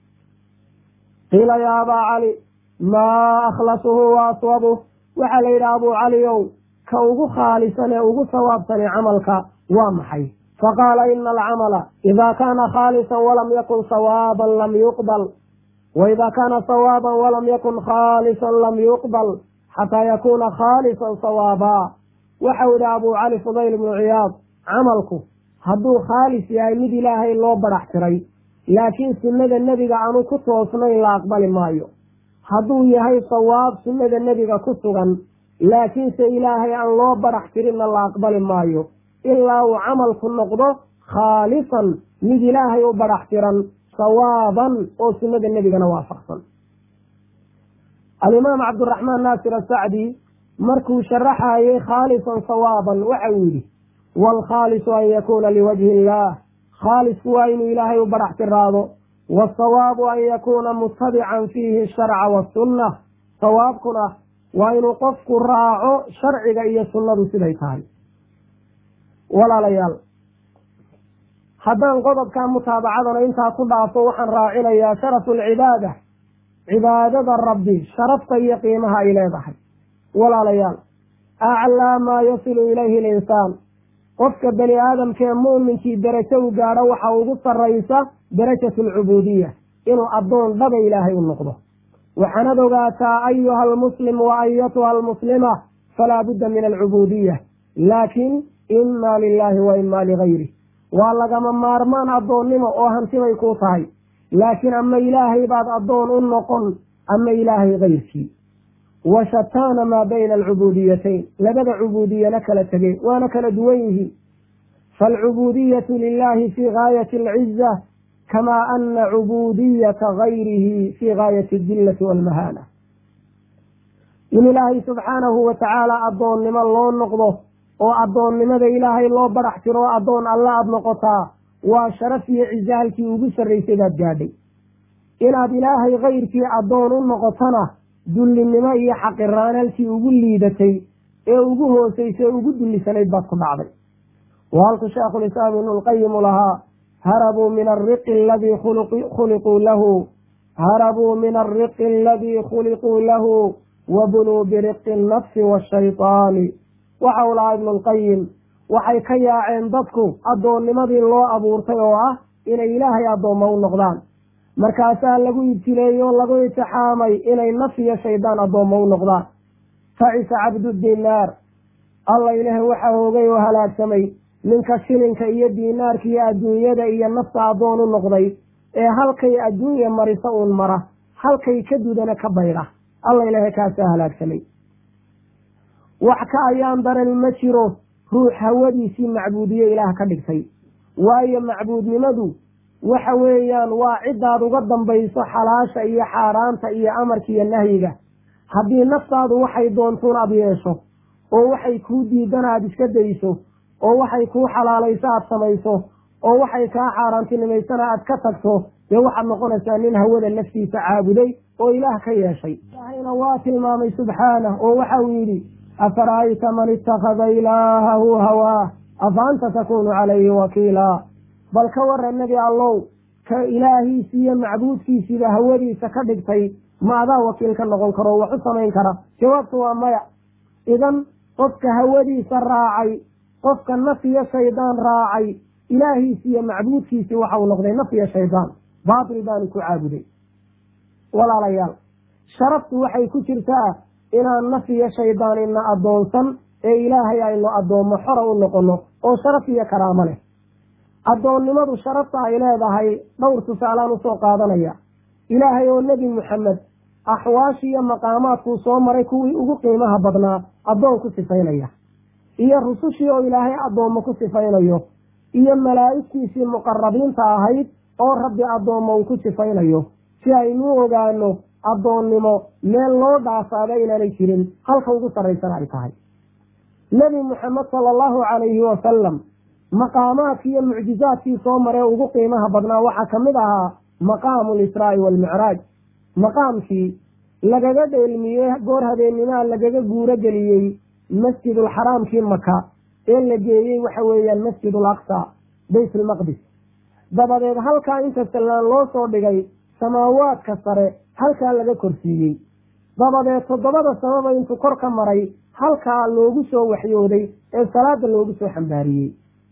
qiila yaa abaa cali maa akhlasuhu wa aswabuh waxaa la yidhi abuu caliyow ka ugu khaalisan ee ugu sawaabsani camalka waa maxay faqaala ina alcamala ida kaana khaalisan walam yakun sawaaban lam yuqbal wa ida kaana sawaaban walam yakun khaalisan lam yuqbal xataa yakuuna khaalisan sawaabaa waxau yidhi abuu cali fudayl ibnu ciyaad camalku hadduu khaalis yahay mid ilaahay loo badhax tiray laakiin sunnada nebiga aanu ku toosnayn la aqbali maayo hadduu yahay sawaab sunnada nebiga ku sugan laakiinse ilaahay aan loo badhax tirinna la aqbali maayo ilaa uu camalku noqdo khaalisan mid ilaahay u badhax tiran sawaaban oo sunnada nebigana waafaqsan alimaam cabdiraxmaan naasir asacdi markuu sharaxayey khaalisan sawaaban waxa uu yidhi waalkhaalisu an yakuuna liwajhi illaah khaalisku waa inuu ilaahay u badhax tiraado waasawaabu an yakuuna mutabican fiihi asharca waasunna sawaabkuna waa inuu qofku raaco sharciga iyo sunnadu siday tahay walaalayaal haddaan qodobkaa mutaabacadana intaa ku dhaafo waxaan raacinayaa sharafu alcibaada cibaadada rabbi sharafta iyo qiimaha ay leedahay walaalayaal aclaa maa yasilu ilayhi alinsaan qofka bani aadamkee muuminkii derajo u gaadho waxa ugu sarraysa darajatu alcubuudiya inuu addoon dhaba ilaahay u noqdo waxaanad ogaataa ayuha almuslim wa ayatuha almuslima falaa budda min alcubuudiya laakiin imaa lilaahi wa imaa ligayri waa lagama maarmaan addoonnimo oo hantibay kuu tahay laakiin ama ilaahay baad addoon u noqon ama ilaahay kayrkii wa shataana maa bayna alcubuudiyatayn labada cubuudiyana kala tegey waana kala duwan yihiin faalcubuudiyatu lilahi fii gaayati alciza kamaa ana cubuudiyata gayrihi fii gaayati adillati waalmahaana in ilaahay subxaanahu wa tacaala addoonnimo loo noqdo oo addoonnimada ilaahay loo badhax tiro oo addoon alla aada noqotaa waa sharaf iyo cize halkii ugu sarraysay baad gaadhay inaad ilaahay kayrkii addoon u noqotona dullinimo iyo xaqiraan halkii ugu liidatay ee ugu hoosaysay ugu dullisanayd baad ku dhacday wa halku sheekhulislaam ibnu lqayimu lahaa harabuu min alriqi aladii khuliquu lahu harabuu min alriqi aladii khuliquu lahu wabuluu biriqi annafsi waashaytaani waxa uu lahaa ibnu lqayim waxay ka yaaceen dadku addoonnimadii loo abuurtay oo ah inay ilaahay addoommo u noqdaan markaasaa lagu ibtileeyey oo lagu itixaamay inay naf iyo shaydaan addoommo u noqdaan facisa cabdu dinaar alla ilaahay waxa hoogay oo halaagsamay ninka shilinka iyo diinaarka iyo adduunyada iyo nafta addoon u noqday ee halkay adduunya marisa uun mara halkay ka dudana ka baydha alla ilaahay kaasaa halaagsamay wax ka ayaan daran ma jiro ruux hawadiisii macbuudiye ilaah ka dhigtay waayo macbuudnimadu waxa weeyaan waa ciddaad uga dambayso xalaasha iyo xaaraanta iyo amarka iyo nahyiga haddii naftaadu waxay doontuun aada yeesho oo waxay kuu diidan aada iska dayso oo waxay kuu xalaalayso aada samayso oo waxay kaa xaaraantinimaysana aada ka tagto dee waxaad noqonaysaa nin hawada naftiisa caabuday oo ilaah ka yeeshay ilaahayna waa tilmaamay subxaanah oo waxa uu yidhi afara'ayta man ittakhada ilaahahu hawaah afa anta takuunu calayhi wakiilaa bal ka waran nebi allow ka ilaahiisi iyo macbuudkiisiiba hawadiisa ka dhigtay ma adaa wakiil ka noqon karo wax u samayn kara jawaabtu waa maya idan qofka hawadiisa raacay qofka naf iyo shaydaan raacay ilaahiisi iyo macbuudkiisii waxa uu noqday naf iyo shaydaan baatil baanu ku caabuday walaalayaal sharaftu waxay ku jirtaa inaan naf iyo shaydaan ina addoonsan ee ilaahay aynu addoommo xora u noqono oo sharaf iyo karaamo leh addoonnimadu sharafta ay leedahay dhowr tusaalaan usoo qaadanaya ilaahay oo nebi muxamed axwaashii iyo maqaamaadkuu soo maray kuwii ugu qiimaha badnaa addoon ku sifaynaya iyo rusushii oo ilaahay addoommo ku sifaynayo iyo malaa'igtiisii muqarabiinta ahayd oo rabbi addoommo uu ku sifaynayo si aynu ogaano addoonnimo meel loo dhaafaada inaanay jirin halka ugu sarraysan ay tahay nebi muxamed sala allahu calayhi wasalam maqaamaadkii iyo mucjizaadkii soo maree ugu qiimaha badnaa waxaa ka mid ahaa maqaamu lisraa'i waalmicraaj maqaamkii lagaga dheelmiyey goor habeennimaa lagaga guuro geliyey masjidulxaraamkii maka ee la geeyey waxa weeyaan masjidul aqsa baytulmaqdis dabadeed halkaa inta sallaan loo soo dhigay samaawaadka sare halkaa laga korsiiyey dabadeed toddobada sababa intuu kor ka maray halkaa loogu soo waxyooday ee salaada loogu soo xambaariyey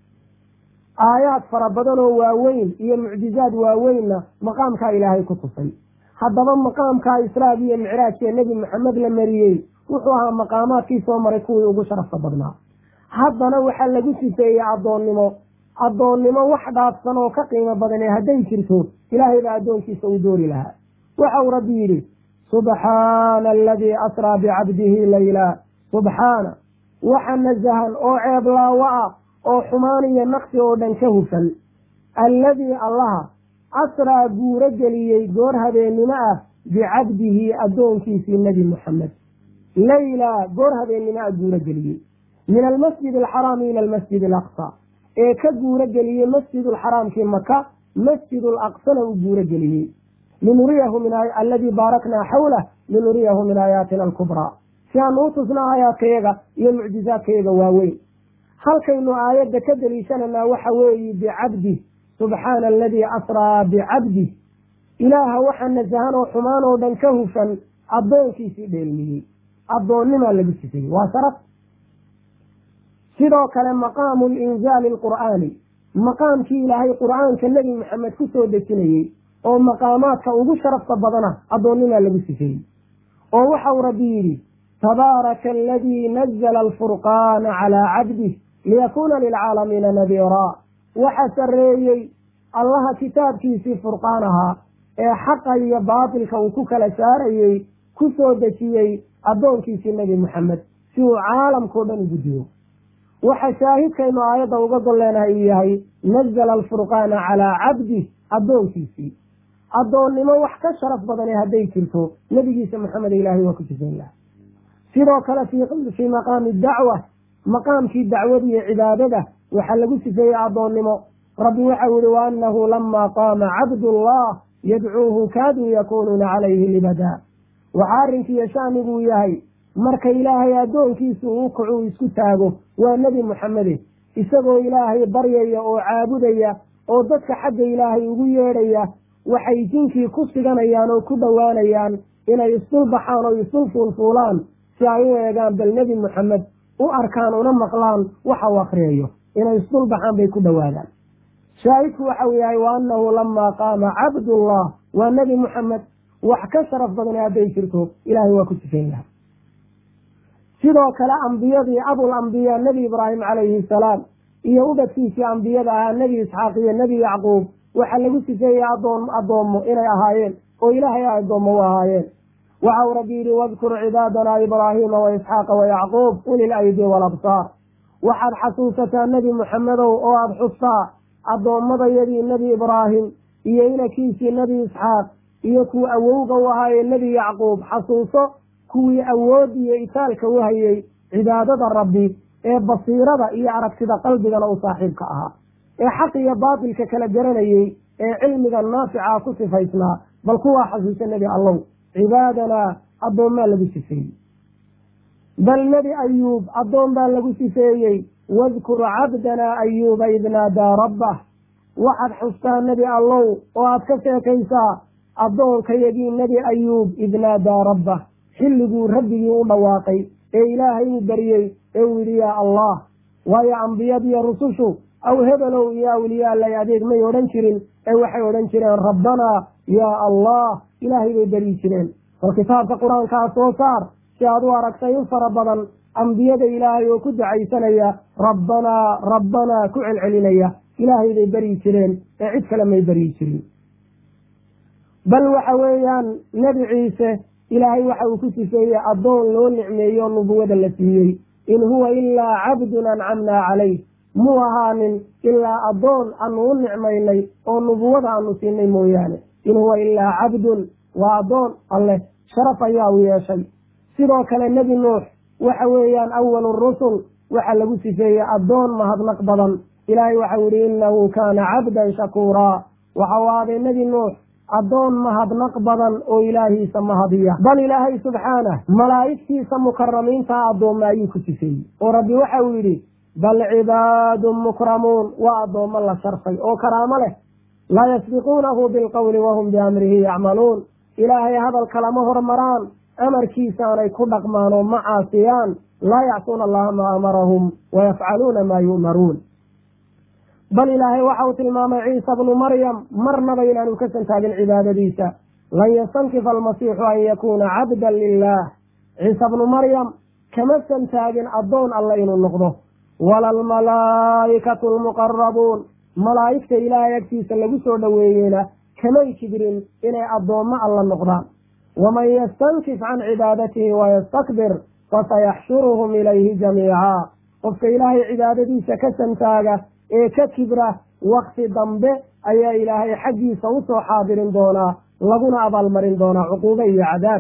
aayaad fara badan oo waaweyn iyo mucjizaad waaweynna maqaamkaa ilaahay ku tusay haddaba maqaamkaa israag iyo micraajkee nebi maxamed la mariyey wuxuu ahaa maqaamaadkii soo maray kuwii ugu sharafta badnaa haddana waxaa lagu sifeeyey addoonnimo addoonnimo wax dhaafsan oo ka qiimo badane hadday jirto ilaahay baa addoonkiisa u doori lahaa waxa uu rabbi yidhi subxaana aladii asraa bicabdihi layla subxaana waxa nasahan oo ceeb laawo ah oo xumaan iyo naqsi oo dhan ka hufan alladii allaha asraa guuro geliyey goor habeennimo ah bicabdihi addoonkiisii nebi muxamed layla goor habeennimo ah guuro geliyey min almasjid alxaraami ila almasjid alaqsa ee ka guuro geliyey masjid alxaraamkii maka masjid alaqsana u guuro geliyey linuriyahu min alladii baaraknaa xawlah linuriyahu min aayaatina alkubraa si aanu u tusna aayaadkayaga iyo mucjizaadkayaga waaweyn halkaynu aayadda ka deliishananaa waxa weeye bicabdih subxaana aladii asraa bicabdih ilaaha waxa nasahan oo xumaan oo dhan ka hufan addoonkiisii dheelmiyey addoonnimaa lagu sifayey waa sharaf sidoo kale maqaamu linzaali alqur'aani maqaamkii ilaahay qur'aanka nebi maxamed ku soo dejinayey oo maqaamaadka ugu sharafta badana addoonnimaa lagu sifeeyey oo waxau rabbi yidhi tabaaraka aladii nazla alfurqaana calaa cabdih liyakuuna lilcaalamiina nadiiraa waxa sarreeyey allaha kitaabkiisii furqaan ahaa ee xaqa iyo baatilka uu ku kala saarayey ku soo dejiyey addoonkiisii nebi maxamed si uu caalamkao dhan ugu diyo waxa shaahidkaynu aayadda uga golleenahay uu yahay nazala alfurqaana calaa cabdih addoonkiisii addoonnimo wax ka sharaf badane hadday jirto nebigiisa maxamed ilaahay waa ku sifayn laha sidoo kale fii maqaami dacwa maqaamkii dacwada iyo cibaadada waxaa lagu sifeeyey addoonnimo rabbi waxau yihi wa annahu lamaa qaama cabdullah yadcuuhu kaaduu yakunuuna calayhi libadaa waxaa arrinkiiyo shaaniguu yahay marka ilaahay addoonkiisu uu kacu isku taago waa nebi muxamede isagoo ilaahay baryaya oo caabudaya oo dadka xagga ilaahay ugu yeedhaya waxay jinkii ku siganayaan oo ku dhowaanayaan inay isdul baxaan oo isdul fuulfuulaan si ay u eegaan bal nebi muxamed u arkaan una maqlaan waxa uu akriyayo inay isdul baxaan bay ku dhowaadaan shaahidku waxau yahay wa annahu lamaa qaama cabdullah waa nebi muxamed wax ka sharaf badane hadday jirto ilaahay waa ku sifayn laha sidoo kale ambiyadii abul ambiya nebi ibraahim calayhi salaam iyo ubadkiisii ambiyada ahaa nebi isxaaq iyo nebi yacquub waxaa lagu sifeeyey adoon addoommo inay ahaayeen oo ilaahay addoommo u ahaayeen waxa uu rabbi yidhi wadkur cibaadana ibraahiima wa isxaaqa wa yacquub uli laydi walabsaar waxaad xasuusataa nebi muxamedow oo aada xustaa addoommadayadii nebi ibraahim iyo inakiisii nebi isxaaq iyo kuwa awowga u ahaayee nebi yacquub xasuuso kuwii awood iyo itaalka u hayey cibaadada rabbi ee basiirada iyo aragtida qalbigana u saaxiibka ahaa ee xaq iyo baatilka kala garanayey ee cilmiga naafica ku sifaysnaa bal kuwaa xasuusa nebi allow cibaadanaa addoommaa lagu sifeeyey bal nebi ayuub addoon baa lagu sifeeyey wadkur cabdanaa ayuuba id naadaa rabbah waxaad xustaa nebi allow oo aad ka sheekaysaa addoonkayagii nebi ayuub id naadaa rabbah xilliguu rabbigii u dhawaaqay ee ilaahay uu baryey ee uu yidhi yaa allah waayo ambiyadiiyo rusushu aw hebelow iyo awliyaa lay adeeg may odhan jirin ee waxay odhan jireen rabbanaa yaa allah ilaahay bay beryi jireen bal kitaabka qur-aankaa soo saar si aad u aragtay in fara badan ambiyada ilaahay oo ku dacaysanaya rabbanaa rabbanaa ku celcelinaya ilaahay bay beryi jireen ee cid kale may beryi jirin bal waxa weeyaan nebi ciise ilaahay waxa uu ku sifeeyey addoon loo nicmeeyo nubuwada la siiyey in huwa ilaa cabdun ancamnaa calayh muu ahaanin ilaa addoon aanu u nicmaynay oo nubuwada aanu siinay mooyaane in huwa ilaa cabdun waa addoon alleh sharaf ayaa u yeeshay sidoo kale nebi nuux waxa weeyaan awalu rusul waxaa lagu sifeeyey addoon mahadnaq badan ilaahay waxau yihi innahu kaana cabdan shakuuraa waxau ahaaday nebi nuux addoon mahadnaq badan oo ilaahiisa mahadiya bal ilaahay subxaanah malaa'igtiisa mukaramiintaa addoomma ayuu ku sifeeyey oo rabbi waxa uu yidhi bal cibaadun mukramuun waa addoommo la sharfay oo karaamo leh laa yasbiquunahu bilqowli wahum biamrihi yacmaluun ilaahay hadalka lama hormaraan amarkiisaanay ku dhaqmaan oo ma caasiyaan laa yacsuuna allaha maa amarahum wayafcaluuna maa yu'maruun bal ilaahay waxa uu tilmaamay ciisa bnu maryam marnaba inaanu ka santaagin cibaadadiisa lan yastankifa almasiixu an yakuuna cabdan lilah ciisa bnu maryam kama santaagin addoon alle inuu noqdo wala almalaa'ikatu almuqarabuun malaa'igta ilaahay agtiisa lagu soo dhoweeyeyna kamay kibrin inay addoommo alla noqdaan waman yastankif can cibaadatihi wayastakbir fasayaxshuruhum ilayhi jamiica qofka ilaahay cibaadadiisa ka santaaga ee ka kibra wakti dambe ayaa ilaahay xaggiisa usoo xaadirin doonaa laguna abaalmarin doonaa cuquubo iyo cadaab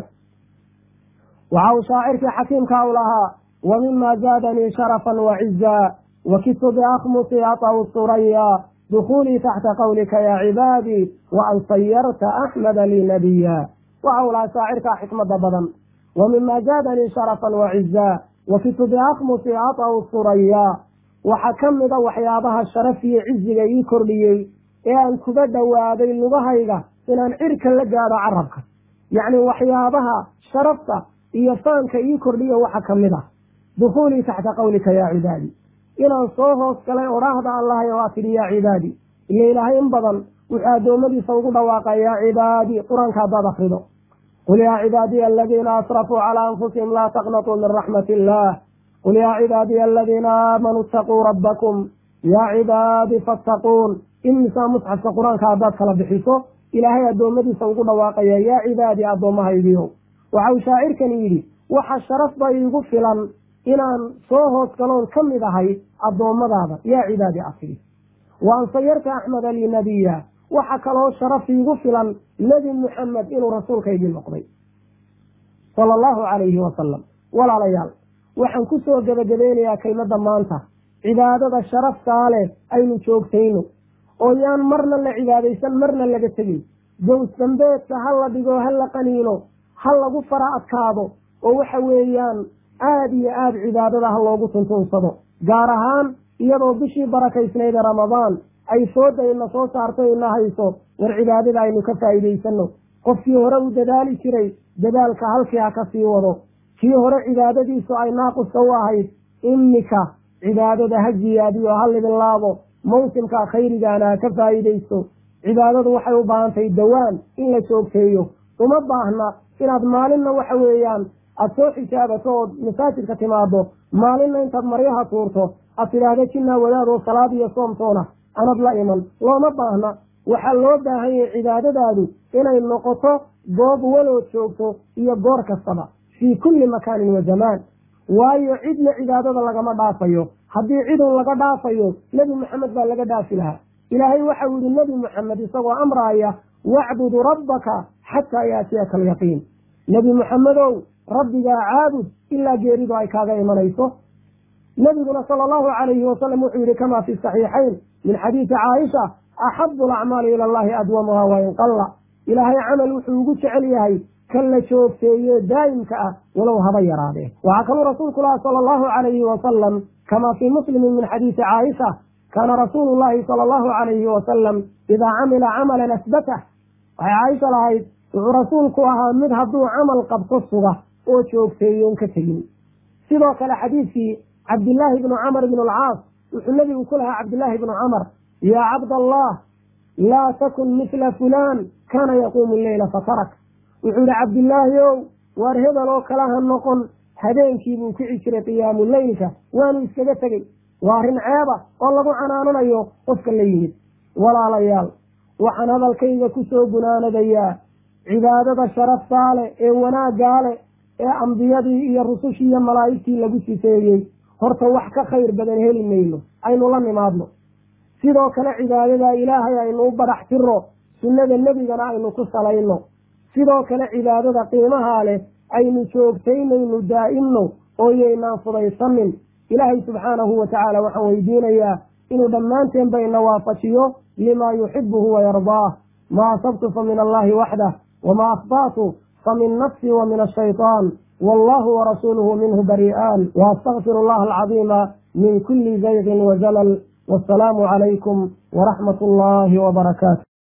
waxa uu shaacirkii xakiimka u lahaa wa mima zaadanii sharafan wacizaa wakidtu biakhmusi ataw suraya dukuulii taxta qawlika ya cibaadii wa an sayarta axmeda lii nabiya waxa uu lahaa shaacirkaa xikmada badan wa mima zaadanii sharafan wacizaa wakidtu biakhmusi ataw suraya waxaa ka mida waxyaabaha sharaf iyo ciziga ii kordhiyey ee aan kuga dhowaaday lugahayga inaan cirka la gaadho carabka yacni waxyaabaha sharafta iyo faanka ii kordhiyo waxa ka mid ah dukuulii taxta qawlika yaa cibaadi inaan soo hoos galay odhaahda allahay oo aa tidhi yaa cibaadi iyo ilaahay in badan wuxuu addoommadiisa ugu dhawaaqa yaa cibaadi qur-aanka haddaad akrido qul yaa cibaadiya aladiina asrafuu calaa anfusihim laa taqnatuu min raxmati illaah qul yaa cibaadiya aladiina aamanuu itaquu rabbakum yaa cibaadi fattaquun imisaa musxafka qur-aanka haddaad kala bixiso ilaahay addoommadiisa ugu dhawaaqaya yaa cibaadi addoommahaygiio waxa uu shaacirkani yidhi waxa sharafba iigu filan inaan soo hoos galoon ka mid ahay addoommadaada yaa cibaadi afidi wa an sayarta axmeda lii nabiya waxa kaloo sharaf iigu filan nebi muxamed inuu rasuulkaygii noqday sala allahu calayhi wasalam walaalayaal waxaan ku soo gebagabeynayaa kelmadda maanta cibaadada sharaftaa leh aynu joogtayno oo yaan marna la cibaadaysan marna laga tegin gows dambeedka ha la dhigo ha la qaniino ha lagu fara adkaado oo waxa weeyaan aada iyo aada cibaadada ha loogu tuntuunsado gaar ahaan iyadoo bishii barakaysnayd ee ramadaan ay fooda ina soo saarto ina hayso war cibaadada aynu ka faa'iidaysano qofkii hore u dadaali jiray dadaalka halkii ha ka sii wado kii hore cibaadadiisu ay naaquska u ahayd imika cibaadada ha jiyaadiyo ha libinlaabo mawsimka khayrigaana ha ka faa'iidaysto cibaadadu waxay u baahan tahay dawaan in la joogteeyo uma baahna inaad maalinna waxa weeyaan aada soo xijaabato ood masaajidka timaado maalinna intaad maryaha tuurto aad tidhaahda jinnaa wadaadoo salaad iyo soomtoona anad la iman looma baahna waxaa loo baahan yahay cibaadadaadu inay noqoto goob walood joogto iyo goor kastaba fii kulli makaanin wa zamaan waayo cidna cibaadada lagama dhaafayo haddii cidun laga dhaafayo nebi maxamed baa laga dhaafi lahaa ilaahay waxau yihi nebi maxamed isagoo amraaya wacbud rabbaka xataa yaatiyaka alyaqiin nebi maxamedow rabbigaa caabud ilaa geeridu ay kaaga imanayso nebiguna sala allahu calayhi wasalam wuxuu yihi kamaa fi saxiixayn min xadiisi caaisha axabu alacmaali ila allahi adwamuha wain qalla ilaahay camal wuxuu ugu jecel yahay kan la joogteeye daa'imka ah walow haba yaraadee waxaa kaluu rasuulku laha sala allahu calayhi wasalam kamaa fii muslimin min xadiisi caaisha kaana rasuulu llahi sala allahu calayhi wasalam idaa camila camalan asbatah waxay caaisha lahayd wuxuu rasuulku ahaa mid hadduu camal qabto suga oo joogteeyoon ka tegin sidoo kale xadiidkii cabdillaahi bnu camr bn alcaas wuxuu nebigu ku lahaa cabdillaahi bnu camar yaa cabdallah laa takun mithla fulaan kaana yaquumu leyla fatarak wuxuu yihi cabdillaahi ow waar hebel oo kale ha noqon habeenkii buu kici jiray qiyaamu leylka waanu iskaga tegey waa arrin ceeba oo lagu canaananayo qofka la yimid walaalayaal waxaan hadalkayga ku soo gunaanadayaa cibaadada sharaftaa leh ee wanaaggaa leh ee ambiyadii iyo rusushii iyo malaa'igtii lagu sifeeyey horta wax ka khayr badan heli mayno aynu la nimaadno sidoo kale cibaadada ilaahay aynu u badax tiro sunnada nebigana aynu ku salayno sidoo kale cibaadada qiimahaa leh aynu joogtaynaynu daa'imno oo yaynaan fudaysanin ilaahay subxaanahu wa tacaala waxaan weydiinayaa inuu dhammaanteen bayna waafajiyo limaa yuxibuhu wayardaah ma asabtu fa min allahi waxdah wama akhta'tu famin nafsi wa min ashayطaan wallahu warasuuluhu minhu bari'aan waastagfir allaha alcadiima min kuli zayqin wazalal wasalaamu calaykum waraxmat allahi wbarakaatu